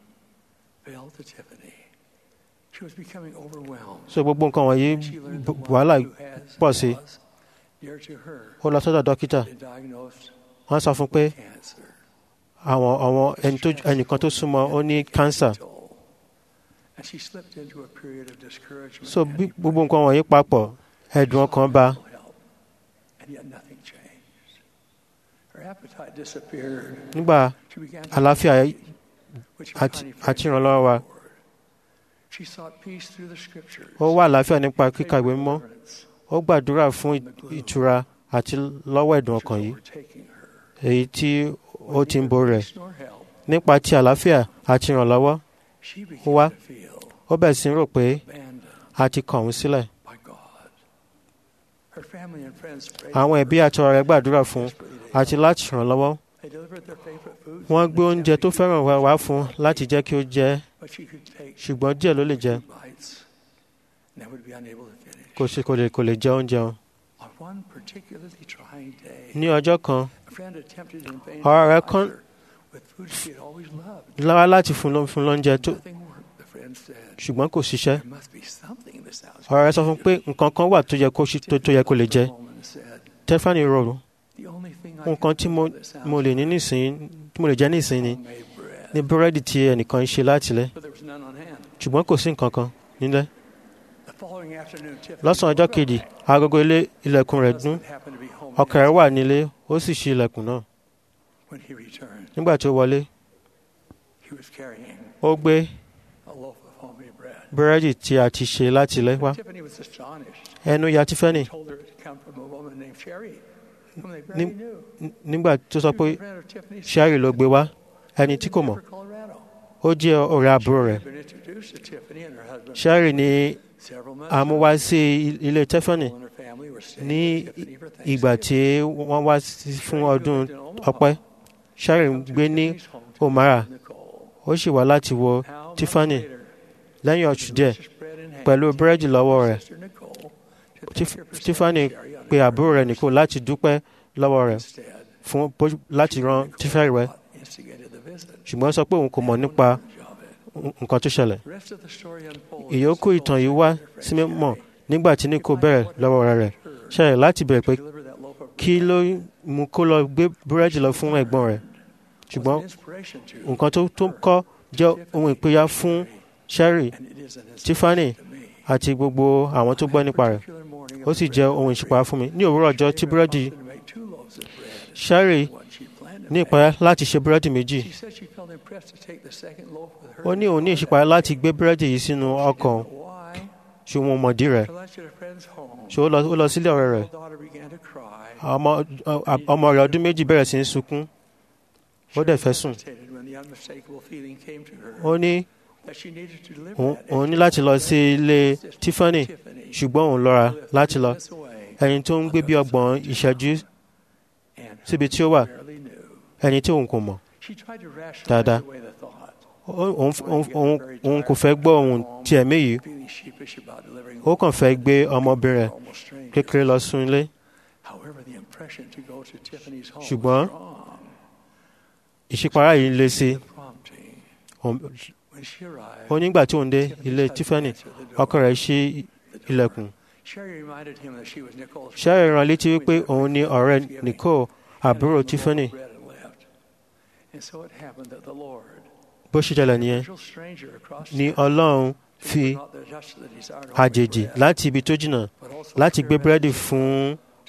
Speaker 7: failed to Tiffany. She was becoming overwhelmed.
Speaker 8: so gbogbo nǹkan wọ̀nyí
Speaker 7: And she learned
Speaker 8: b-
Speaker 7: that
Speaker 8: wàhálà
Speaker 7: one who has
Speaker 8: pọ̀ sí
Speaker 7: was dear to her
Speaker 8: ó lọ sọ́dọ̀ dókítà
Speaker 7: been diagnosed
Speaker 8: wọ́n sọ fún un pé
Speaker 7: with cancer.
Speaker 8: àwọn àwọn ẹni tó ẹnìkan tó súnmọ́ ó ní cancer
Speaker 7: And she slipped into a period of discouragement
Speaker 8: so
Speaker 7: and
Speaker 8: bí gbogbo nǹkan wọ̀nyí papọ̀ ẹ̀dùn ọkàn bá
Speaker 7: mental help, and yet nothing changed. Her appetite disappeared.
Speaker 8: nígbà
Speaker 7: She began to
Speaker 8: àlàáfíà
Speaker 7: which
Speaker 8: àti
Speaker 7: Connie
Speaker 8: àti
Speaker 7: Fraser
Speaker 8: ìrànlọ́wọ́ wa
Speaker 7: poured. She sought peace through the scriptures.
Speaker 8: ó wà àlàáfíà nípa kíka ìwé
Speaker 7: Prayed
Speaker 8: mímọ́
Speaker 7: for deliverance
Speaker 8: ó gbàdúrà fún ì- ìtura àti lọ́wọ́ ẹ̀dùn
Speaker 7: which
Speaker 8: ọkàn
Speaker 7: was
Speaker 8: yìí
Speaker 7: overtaking her.
Speaker 8: èyí tí ó ti ń borí rẹ̀
Speaker 7: Peace nor help.
Speaker 8: nípa ti àlàáfíà àti ìrànlọ́wọ́
Speaker 7: She
Speaker 8: Ó wá.
Speaker 7: began to feel
Speaker 8: ó bẹ̀rẹ̀ sí í rò pé
Speaker 7: abandoned
Speaker 8: a ti kàn òun sílẹ̀
Speaker 7: by God. Her family and friends prayed
Speaker 8: àwọn
Speaker 7: for
Speaker 8: ẹbí
Speaker 7: her
Speaker 8: àti ọ̀rẹ́ gbàdúrà fún un
Speaker 7: desperately to
Speaker 8: àti
Speaker 7: help.
Speaker 8: láti ràn án lọ́wọ́
Speaker 7: They delivered their favorite foods
Speaker 8: wọ́n
Speaker 7: and
Speaker 8: gbé
Speaker 7: they
Speaker 8: oúnjẹ tó
Speaker 7: kept
Speaker 8: fẹ́ràn wá wá fún un láti jẹ́ kí ó jẹ
Speaker 7: But she could take
Speaker 8: ṣùgbọ́n díẹ̀ ló lè jẹ
Speaker 7: two bites and then would be unable to finish.
Speaker 8: kò sí kò lè kò lè jẹ oúnjẹ wọn.
Speaker 7: On one particularly trying day,
Speaker 8: ní ọjọ́ kan
Speaker 7: a friend attempted in vain
Speaker 8: ọ̀rẹ́ rẹ̀
Speaker 7: to
Speaker 8: kan-
Speaker 7: provide her with food she had always loved.
Speaker 8: lára láti fún ló- fún lóúnjẹ tó
Speaker 7: Nothing worked, the friend said.
Speaker 8: ṣùgbọ́n kò ṣiṣẹ́
Speaker 7: There must be something in this house.
Speaker 8: ọ̀rẹ́ rẹ̀ sọ fún un pé nǹkan kan wà tó yẹ kó ṣi- tó tó yẹ kó lè jẹ
Speaker 7: The woman said,
Speaker 8: Stephanie rọrùn
Speaker 7: "The only thing I
Speaker 8: nǹkan
Speaker 7: can
Speaker 8: tí
Speaker 7: do
Speaker 8: mo
Speaker 7: for this house
Speaker 8: mo lè ní nísìnyí tí mo lè jẹ nísìnyí
Speaker 7: is homemade bread."
Speaker 8: ní búrẹ́dì tí ẹnìkan ń ṣe láti lẹ̀
Speaker 7: But there was none on hand.
Speaker 8: ṣùgbọ́n kò sí nǹkan kan nílẹ̀
Speaker 7: The following afternoon, Tiffany
Speaker 8: lọ́sàn-án ọjọ́ kejì agogo ilé ilẹ̀kùn rẹ̀ dún
Speaker 7: husband happened to be home
Speaker 8: ọkọ rẹ̀ wà nílé ó sì ṣí ilẹ̀kùn náà
Speaker 7: when he returned.
Speaker 8: nígbà tí ó wọlé
Speaker 7: He was carrying
Speaker 8: ó gbé
Speaker 7: a loaf of homemade bread.
Speaker 8: búrẹ́dì tí a ti ṣe láti ilẹ̀ wá
Speaker 7: Tiffany was astonished.
Speaker 8: ẹnu ya Tiffany
Speaker 7: Told her it had come from a woman named Sherry, whom they
Speaker 8: Ní-
Speaker 7: barely knew.
Speaker 8: N- nígbà tó sọ
Speaker 7: She
Speaker 8: pé
Speaker 7: was a friend of Tiffany's
Speaker 8: Sherry ló gbé wá ẹni tí kò mọ̀
Speaker 7: Denver, Colorado.
Speaker 8: ó jẹ́ ọ̀rẹ́ àbúrò rẹ̀
Speaker 7: She had been introduced to Tiffany and her husband
Speaker 8: Sherry ní
Speaker 7: several months
Speaker 8: àmúwá sí i- ilé Tiffany
Speaker 7: and her family were staying
Speaker 8: ní
Speaker 7: with Tiffany for
Speaker 8: ìgbà
Speaker 7: Thanksgiving.
Speaker 8: tí wọ́n wá sí- fún
Speaker 7: Sherry, who
Speaker 8: ọdún
Speaker 7: lived in Omaha,
Speaker 8: ọpẹ́ Sherry ń
Speaker 7: come to
Speaker 8: gbé ní
Speaker 7: Tiffany's home to
Speaker 8: Omara
Speaker 7: visit Nicole.
Speaker 8: ó sì wá láti wo
Speaker 7: Now, months
Speaker 8: Tiffany
Speaker 7: later,
Speaker 8: lẹ́yìn
Speaker 7: with
Speaker 8: oṣù díẹ̀
Speaker 7: delicious bread in hand,
Speaker 8: pẹ̀lú búrẹ́dì lọ́wọ́ rẹ̀
Speaker 7: sister Nicole to
Speaker 8: Tif-
Speaker 7: thank her for
Speaker 8: Tiffany
Speaker 7: setting Sherry on
Speaker 8: pe
Speaker 7: her
Speaker 8: àbúrò rẹ̀ nìkó láti dúpẹ́ lọ́wọ́ rẹ̀
Speaker 7: Instead,
Speaker 8: fún bó- láti ran
Speaker 7: Nicole
Speaker 8: Tiffany rẹ̀
Speaker 7: instigated the visit.
Speaker 8: ṣùgbọ́n ó sọ pé òun kò mọ̀ nípa n- nǹkan tó ṣẹlẹ̀
Speaker 7: The rest of the story unfolds
Speaker 8: ìyókù
Speaker 7: as
Speaker 8: ìtàn yìí
Speaker 7: Nicole
Speaker 8: wá
Speaker 7: and her friend
Speaker 8: sí mímọ̀
Speaker 7: Sherry
Speaker 8: nígbà tí Nico bẹ̀rẹ̀ lọ́wọ́ ọ̀rẹ́ rẹ̀ Sherry láti bẹ̀rẹ̀ pé
Speaker 7: deliver that loaf of
Speaker 8: kí
Speaker 7: bread
Speaker 8: ló mú kó lọ gbé búrẹ́dì lọ fún ẹ̀gbọ́n rẹ̀
Speaker 7: was
Speaker 8: ṣùgbọ́n
Speaker 7: an inspiration to
Speaker 8: nǹkan tó tó kọ́ jẹ́ ohun ìpínyà fún Sherry
Speaker 7: and it is an
Speaker 8: Tiffany
Speaker 7: inspiration to me.
Speaker 8: àti gbogbo àwọn tó gbọ́ nípa rẹ̀
Speaker 7: Particular morning of
Speaker 8: ó sì
Speaker 7: the
Speaker 8: jẹ́
Speaker 7: bread
Speaker 8: ohun ìṣípayá fún mi ní òwúrọ̀ ọjọ́ tí búrẹ́dì
Speaker 7: opted to make two loaves of bread
Speaker 8: Sherry
Speaker 7: instead of what she planned to
Speaker 8: ní
Speaker 7: make.
Speaker 8: ìpayà láti ṣe búrẹ́dì méjì
Speaker 7: She said she felt impressed to take the second loaf with her
Speaker 8: ó ní òun ní ìṣípayá láti gbé búrẹ́dì yìí sínú ọkàn
Speaker 7: Why?
Speaker 8: ṣùgbọ́n mọ̀dí rẹ̀
Speaker 7: For lunch at a friend's home.
Speaker 8: ṣò ó lọ ó lọ sílé ọ̀rẹ́ rẹ̀
Speaker 7: Her daughter began to cry.
Speaker 8: ọmọ ọmọ rẹ̀ ọdún méjì bẹ̀rẹ̀ sí í sunkún ó dẹ̀ fẹ́ sùn
Speaker 7: hesitated when the unmistakable feeling came to her
Speaker 8: ó ní
Speaker 7: that she needed to deliver
Speaker 8: òun
Speaker 7: that
Speaker 8: òun ní
Speaker 7: extra
Speaker 8: láti lọ sí ilé Tiffany
Speaker 7: Tiffany
Speaker 8: ṣùgbọ́n òun lọ́ra
Speaker 7: who lived
Speaker 8: láti
Speaker 7: 30
Speaker 8: lọ
Speaker 7: minutes away
Speaker 8: ẹni tó ń gbé bí ọgbọ̀n ìṣẹ́jú
Speaker 7: and her
Speaker 8: síbi tí ó wà
Speaker 7: barely knew.
Speaker 8: ẹni tí òun kò mọ̀
Speaker 7: She tried to rationalize
Speaker 8: Dáadáa.
Speaker 7: away the thought,
Speaker 8: Ó- òun òun- òun òun kò fẹ́ gbọ́ ohun tí ẹ̀mí yìí
Speaker 7: feeling sheepish about delivering
Speaker 8: ó kàn fẹ́ gbé ọmọbìnrin rẹ̀
Speaker 7: almost strangers.
Speaker 8: kékeré lọ sún ilé
Speaker 7: However, the impression to go to Tiffany's home
Speaker 8: Ṣùgbọ́n-
Speaker 7: was strong.
Speaker 8: ìṣípayá yìí le sí
Speaker 7: The prompting.
Speaker 8: Òun-
Speaker 7: When she arrived,
Speaker 8: ó nígbà tí òun dé ilé Tiffany ọkọ rẹ̀ ṣí ilẹ̀kùn
Speaker 7: Sherry reminded him that she was Nicole's
Speaker 8: Sherry rán létí wípé òun ní ọ̀rẹ́ Nicole àbúrò Tiffany
Speaker 7: bread had left. And so it happened that the Lord,
Speaker 8: bó ṣe jẹlẹ̀ nìyẹn
Speaker 7: virtual stranger across
Speaker 8: ni
Speaker 7: town,
Speaker 8: Ọlọ́run
Speaker 7: who
Speaker 8: fi
Speaker 7: was not the- just the desire to
Speaker 8: àjèjì
Speaker 7: bread,
Speaker 8: láti ibi tó jìnnà
Speaker 7: but also
Speaker 8: láti
Speaker 7: clear
Speaker 8: gbé búrẹ́dì
Speaker 7: message
Speaker 8: fún
Speaker 7: to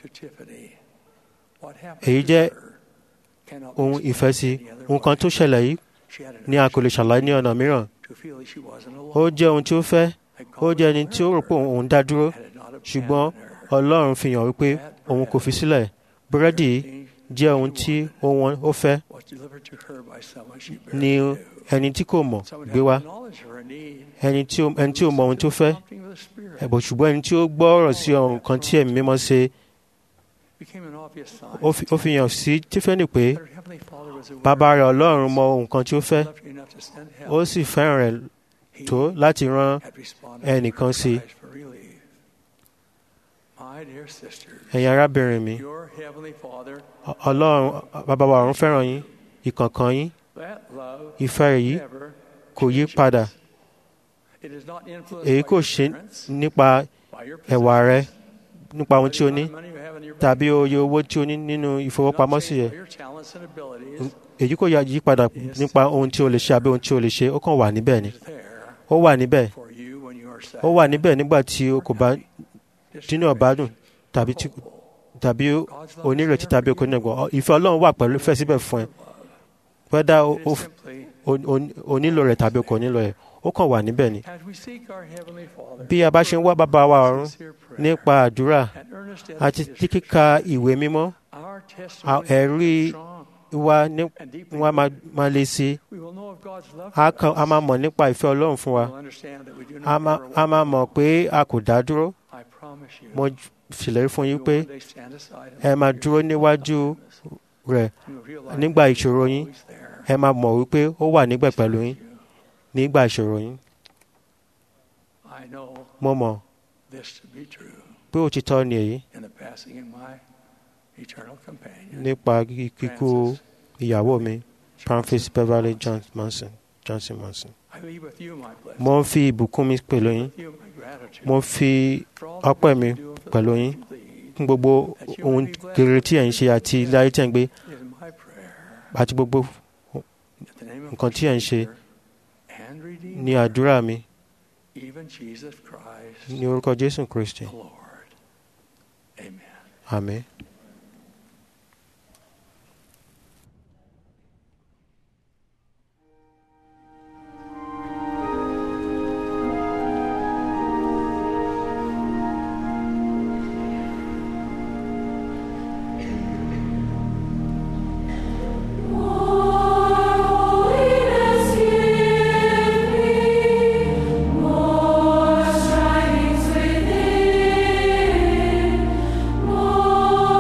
Speaker 7: to Tiffany. What happened
Speaker 8: èyí
Speaker 7: to
Speaker 8: jẹ́
Speaker 7: her cannot be
Speaker 8: ohun
Speaker 7: explained
Speaker 8: ìfẹ́ sí
Speaker 7: any other
Speaker 8: nǹkan tó
Speaker 7: way.
Speaker 8: ṣẹlẹ̀ yìí
Speaker 7: She had an
Speaker 8: ni a kò lè ṣàlàyé ní ọ̀nà mìíràn
Speaker 7: to feel that she wasn't
Speaker 8: ó
Speaker 7: alone.
Speaker 8: jẹ́ ohun tí ó fẹ́
Speaker 7: That
Speaker 8: ó
Speaker 7: God
Speaker 8: jẹ́
Speaker 7: was
Speaker 8: ẹni tí ó rò
Speaker 7: with
Speaker 8: pé
Speaker 7: her,
Speaker 8: òun dá dúró
Speaker 7: had it not
Speaker 8: ṣùgbọ́n
Speaker 7: abandoned her.
Speaker 8: ọlọ́run fi hàn wípé òun kò fi sílẹ̀ búrẹ́dì yìí jẹ́ ohun tí ó wọn ó fẹ́
Speaker 7: Was delivered to her by someone she
Speaker 8: ni
Speaker 7: barely knew.
Speaker 8: ẹni tí kò mọ̀
Speaker 7: Someone
Speaker 8: gbé
Speaker 7: who
Speaker 8: wá
Speaker 7: acknowledged her need.
Speaker 8: ẹni tí ó ẹni tí ó mọ ohun tó fẹ́
Speaker 7: Prompting of the Spirit
Speaker 8: ẹ̀bùn ṣùgbọ́n ẹni tí ó gbọ́ ọ̀rọ̀ sí ọ̀run kan tí ẹ̀mí mímọ́ ṣe
Speaker 7: became an obvious sign
Speaker 8: ó fi- ó fi hàn sí tífẹ́nì pé
Speaker 7: that her Heavenly Father was aware
Speaker 8: bàbá rẹ̀ ọlọ́run mọ ohun kan tí ó fẹ́
Speaker 7: loved her enough to send help.
Speaker 8: ó sì fẹ́ràn rẹ̀
Speaker 7: He
Speaker 8: tó láti rán
Speaker 7: had responded
Speaker 8: ẹnìkan
Speaker 7: to
Speaker 8: sí
Speaker 7: her cries for relief. My dear sisters,
Speaker 8: ẹ̀yin arábìnrin mi
Speaker 7: your Heavenly Father,
Speaker 8: Ọ- ọlọ́run bàbá wa ọ̀run fẹ́ràn yín ìkọ̀ọ̀kan yín
Speaker 7: that love
Speaker 8: ìfẹ́ rẹ̀ yìí
Speaker 7: never
Speaker 8: kò yí
Speaker 7: changes.
Speaker 8: padà
Speaker 7: It is not influenced
Speaker 8: èyí
Speaker 7: by
Speaker 8: kò
Speaker 7: your
Speaker 8: ṣe
Speaker 7: parents,
Speaker 8: nípa
Speaker 7: by your
Speaker 8: ẹ̀wà rẹ
Speaker 7: possessions,
Speaker 8: nípa ohun
Speaker 7: by
Speaker 8: tí o
Speaker 7: the
Speaker 8: ní
Speaker 7: amount of money you have in your bank
Speaker 8: tàbí
Speaker 7: account.
Speaker 8: oye owó tí o ní nínú
Speaker 7: Not
Speaker 8: ìfowópamọ́sí
Speaker 7: changed
Speaker 8: rẹ
Speaker 7: by your talents and abilities.
Speaker 8: èyí kò yá- yí padà nípa ohun tí o lè ṣe àbí ohun tí o lè ṣe ó kàn wà níbẹ̀ ni
Speaker 7: It is there
Speaker 8: ó wà níbẹ̀
Speaker 7: for you when you are sad,
Speaker 8: ó wà níbẹ̀ nígbà tí o kò bá dínú ọ̀bá dùn tàbí tí
Speaker 7: hopeful.
Speaker 8: tàbí onírètí tàbí okò nígbà ìfẹ́ ọlọ́run wà pẹ̀lú fẹ́ síbẹ̀ fún ẹ wẹ́dá o-
Speaker 7: It
Speaker 8: o
Speaker 7: is simply
Speaker 8: o- o- o nílò rẹ̀ tàbí o kò nílò rẹ̀ ó kàn wà níbẹ̀ ni
Speaker 7: as we seek our Heavenly Father
Speaker 8: bí a bá ṣe ń wá bàbá wa ọ̀run
Speaker 7: sincere prayer
Speaker 8: nípa àdúrà
Speaker 7: and earnest
Speaker 8: àti
Speaker 7: dedication,
Speaker 8: tí kíka ìwé mímọ́
Speaker 7: our
Speaker 8: à-
Speaker 7: testimony
Speaker 8: ẹ̀rí
Speaker 7: strong
Speaker 8: wa ní
Speaker 7: and deeply
Speaker 8: wọn máa
Speaker 7: rooted.
Speaker 8: máa lè sí
Speaker 7: We will know of God's love
Speaker 8: a
Speaker 7: for
Speaker 8: kan- a
Speaker 7: us.
Speaker 8: máa mọ̀ nípa ìfẹ́ ọlọ́run fún wa
Speaker 7: We will understand that we do
Speaker 8: a
Speaker 7: not
Speaker 8: máa
Speaker 7: ever
Speaker 8: a
Speaker 7: walk
Speaker 8: máa mọ̀ pé a kò dá dúró
Speaker 7: I promise you,
Speaker 8: mo ṣèlérí fún
Speaker 7: you
Speaker 8: yín
Speaker 7: will
Speaker 8: pé
Speaker 7: one day stand aside and
Speaker 8: ẹ máa
Speaker 7: look at
Speaker 8: dúró
Speaker 7: your
Speaker 8: níwájú
Speaker 7: times.
Speaker 8: rẹ̀
Speaker 7: You will realize
Speaker 8: nígbà
Speaker 7: that
Speaker 8: ìṣòro
Speaker 7: He's
Speaker 8: yín
Speaker 7: always there
Speaker 8: ẹ máa mọ̀ wípé ó wà níbẹ̀ pẹ̀lú yín
Speaker 7: with you.
Speaker 8: nígbà ìṣòro yín
Speaker 7: I know
Speaker 8: mo mọ̀
Speaker 7: this to be true
Speaker 8: pé òtítọ́ ni èyí
Speaker 7: in the passing of my eternal companion.
Speaker 8: nípa kíkú
Speaker 7: Francis
Speaker 8: ìyàwó mi Francis Beverly John- Manson Johnson Manson
Speaker 7: I leave with you my blessing,
Speaker 8: mo ń fi ìbùkún mi pẹ̀lú yín
Speaker 7: with you my gratitude
Speaker 8: mo fi
Speaker 7: for all the
Speaker 8: ọpẹ́
Speaker 7: good
Speaker 8: mi
Speaker 7: you do and for the
Speaker 8: pẹ̀lú
Speaker 7: life
Speaker 8: yín
Speaker 7: you lead.
Speaker 8: fún gbogbo ohun rere tí ẹ̀ ń ṣe àti ilé ayé tí ẹ̀ ń gbé
Speaker 7: It is my prayer
Speaker 8: àti gbogbo
Speaker 7: in the name of
Speaker 8: nǹkan tí ẹ̀ ń ṣe
Speaker 7: Savior and Redeemer,
Speaker 8: ní àdúrà mi
Speaker 7: even Jesus Christ,
Speaker 8: ní orúkọ Jésù Kristi
Speaker 7: the Lord. Amen.
Speaker 8: àmín.
Speaker 9: More strivings within, more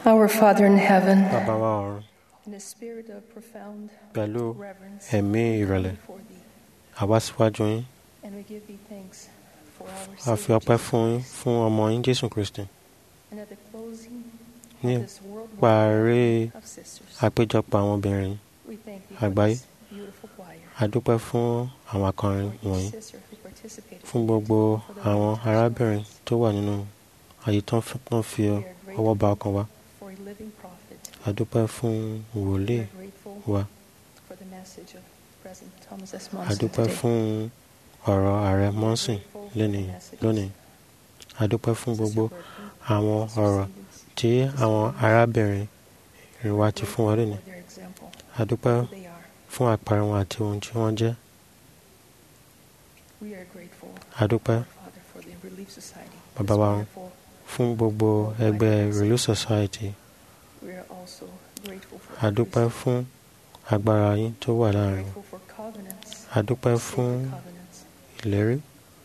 Speaker 9: Our Father in heaven,
Speaker 8: bàbá wa ọ̀run
Speaker 9: in a spirit of profound
Speaker 8: pẹ̀lú
Speaker 9: reverence,
Speaker 8: ẹ̀mí ìrẹ̀lẹ̀
Speaker 9: before thee,
Speaker 8: àwa síwájú yín
Speaker 9: and we give thee thanks for
Speaker 8: a
Speaker 9: our
Speaker 8: fi
Speaker 9: Savior
Speaker 8: ọpẹ́
Speaker 9: Jesus
Speaker 8: fún yín
Speaker 9: Christ.
Speaker 8: fún ọmọ yín jésù kristi
Speaker 9: And at the closing
Speaker 8: ní
Speaker 9: of this worldwide
Speaker 8: parí
Speaker 9: of sisters,
Speaker 8: àpéjọpọ̀ àwọn obìnrin
Speaker 9: we thank thee for
Speaker 8: àgbáyé
Speaker 9: this beautiful choir.
Speaker 8: a dúpẹ́ fún àwọn akọrin
Speaker 9: for
Speaker 8: wọ̀nyí
Speaker 9: each sister who participated
Speaker 8: fún
Speaker 9: in it,
Speaker 8: gbogbo
Speaker 9: for the
Speaker 8: àwọn
Speaker 9: wonderful
Speaker 8: arábìnrin
Speaker 9: service,
Speaker 8: tó wà nínú àyè tó ń f- tó ń fi
Speaker 9: We are
Speaker 8: ọwọ́ ba ọkàn wa
Speaker 9: for a living prophet.
Speaker 8: a dúpẹ́ fún
Speaker 9: We
Speaker 8: wòlíì
Speaker 9: are grateful
Speaker 8: wa
Speaker 9: for the message of President Thomas S.
Speaker 8: a
Speaker 9: Monson
Speaker 8: dúpẹ́
Speaker 9: today.
Speaker 8: fún ọ̀rọ̀ ààrẹ mọ́sìn lónìí lónìí a dúpẹ́ fún gbogbo àwọn ọ̀rọ̀ tí àwọn arábìnrin wa ti fún wa lónìí
Speaker 9: for their example,
Speaker 8: a dúpẹ́
Speaker 9: who they are.
Speaker 8: fún àpẹẹrẹ wọn àti ohun tí wọ́n jẹ́
Speaker 9: We are grateful,
Speaker 8: a dúpẹ́
Speaker 9: Father, for the Relief Society.
Speaker 8: Bàbá
Speaker 9: It's
Speaker 8: wa,
Speaker 9: wonderful.
Speaker 8: fún gbogbo ẹgbẹ́ Relief Society
Speaker 9: We are also grateful for
Speaker 8: a dúpẹ́ fún agbára yín tó wà láàrin
Speaker 9: grateful for covenants,
Speaker 8: a dúpẹ́
Speaker 9: sacred
Speaker 8: fún
Speaker 9: covenants.
Speaker 8: ìlérí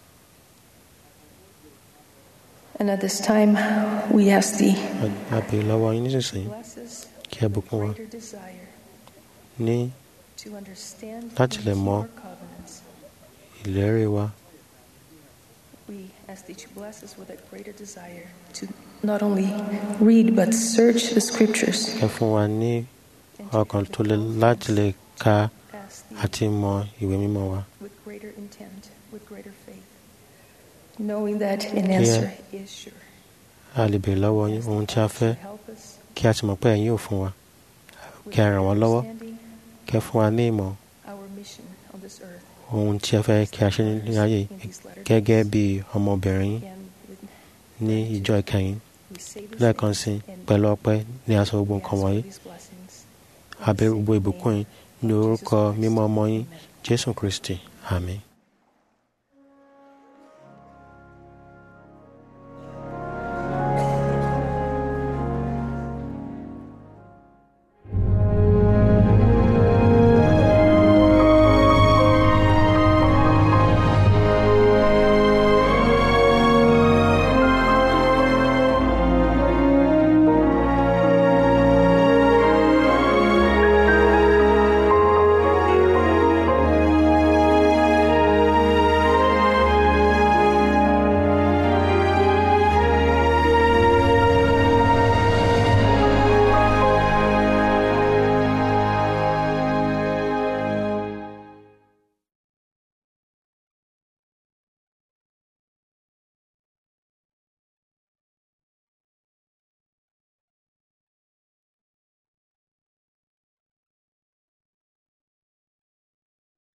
Speaker 9: And at this time, we ask thee,
Speaker 8: a béèrè lọ́wọ́ yín nísinsìnyí
Speaker 9: bless us
Speaker 8: kí ẹ
Speaker 9: with
Speaker 8: bùkún wa
Speaker 9: greater desire
Speaker 8: ní
Speaker 9: to understand
Speaker 8: Láti
Speaker 9: and
Speaker 8: lè
Speaker 9: keep
Speaker 8: mọ
Speaker 9: our covenants.
Speaker 8: ìlérí wa
Speaker 9: We ask thee to bless us with a greater desire to not only read but search the scriptures.
Speaker 8: ẹ fún wa ní
Speaker 9: and to
Speaker 8: ọkàn
Speaker 9: have
Speaker 8: tó
Speaker 9: the
Speaker 8: lè
Speaker 9: power
Speaker 8: láti lè ka
Speaker 9: to ask thee
Speaker 8: àti mọ ìwé mímọ́ wa
Speaker 9: with greater intent, with greater faith, knowing that an
Speaker 8: Yeah.
Speaker 9: answer is sure.
Speaker 8: a lè béèrè lọ́wọ́ yín
Speaker 9: Ask
Speaker 8: ohun
Speaker 9: thee
Speaker 8: tí a
Speaker 9: also
Speaker 8: fẹ́
Speaker 9: to help us
Speaker 8: kí a sì mọ̀ pé ẹ̀yin yóò fún wa
Speaker 9: with
Speaker 8: kí a ràn wá lọ́wọ́
Speaker 9: understanding
Speaker 8: kí ẹ fún wa ní ìmọ̀
Speaker 9: our mission on this earth
Speaker 8: ohun tí ẹ fẹ́ kí a ṣe ní ayé yìí
Speaker 9: in these latter
Speaker 8: gẹ́gẹ́
Speaker 9: days.
Speaker 8: bí ọmọbìnrin yín
Speaker 9: Again, with
Speaker 8: ní ìjọ ìkẹyìn
Speaker 9: we say this
Speaker 8: lẹ́ẹ̀kan sí
Speaker 9: and
Speaker 8: pẹ̀lú ọpẹ́ ní aṣọ gbogbo
Speaker 9: we
Speaker 8: nǹkan
Speaker 9: ask for
Speaker 8: wọ̀nyí
Speaker 9: these blessings.
Speaker 8: abẹ́ gbogbo ìbùkún yín ní orúkọ mímọ́ ọmọ yín jésù kristi àmín.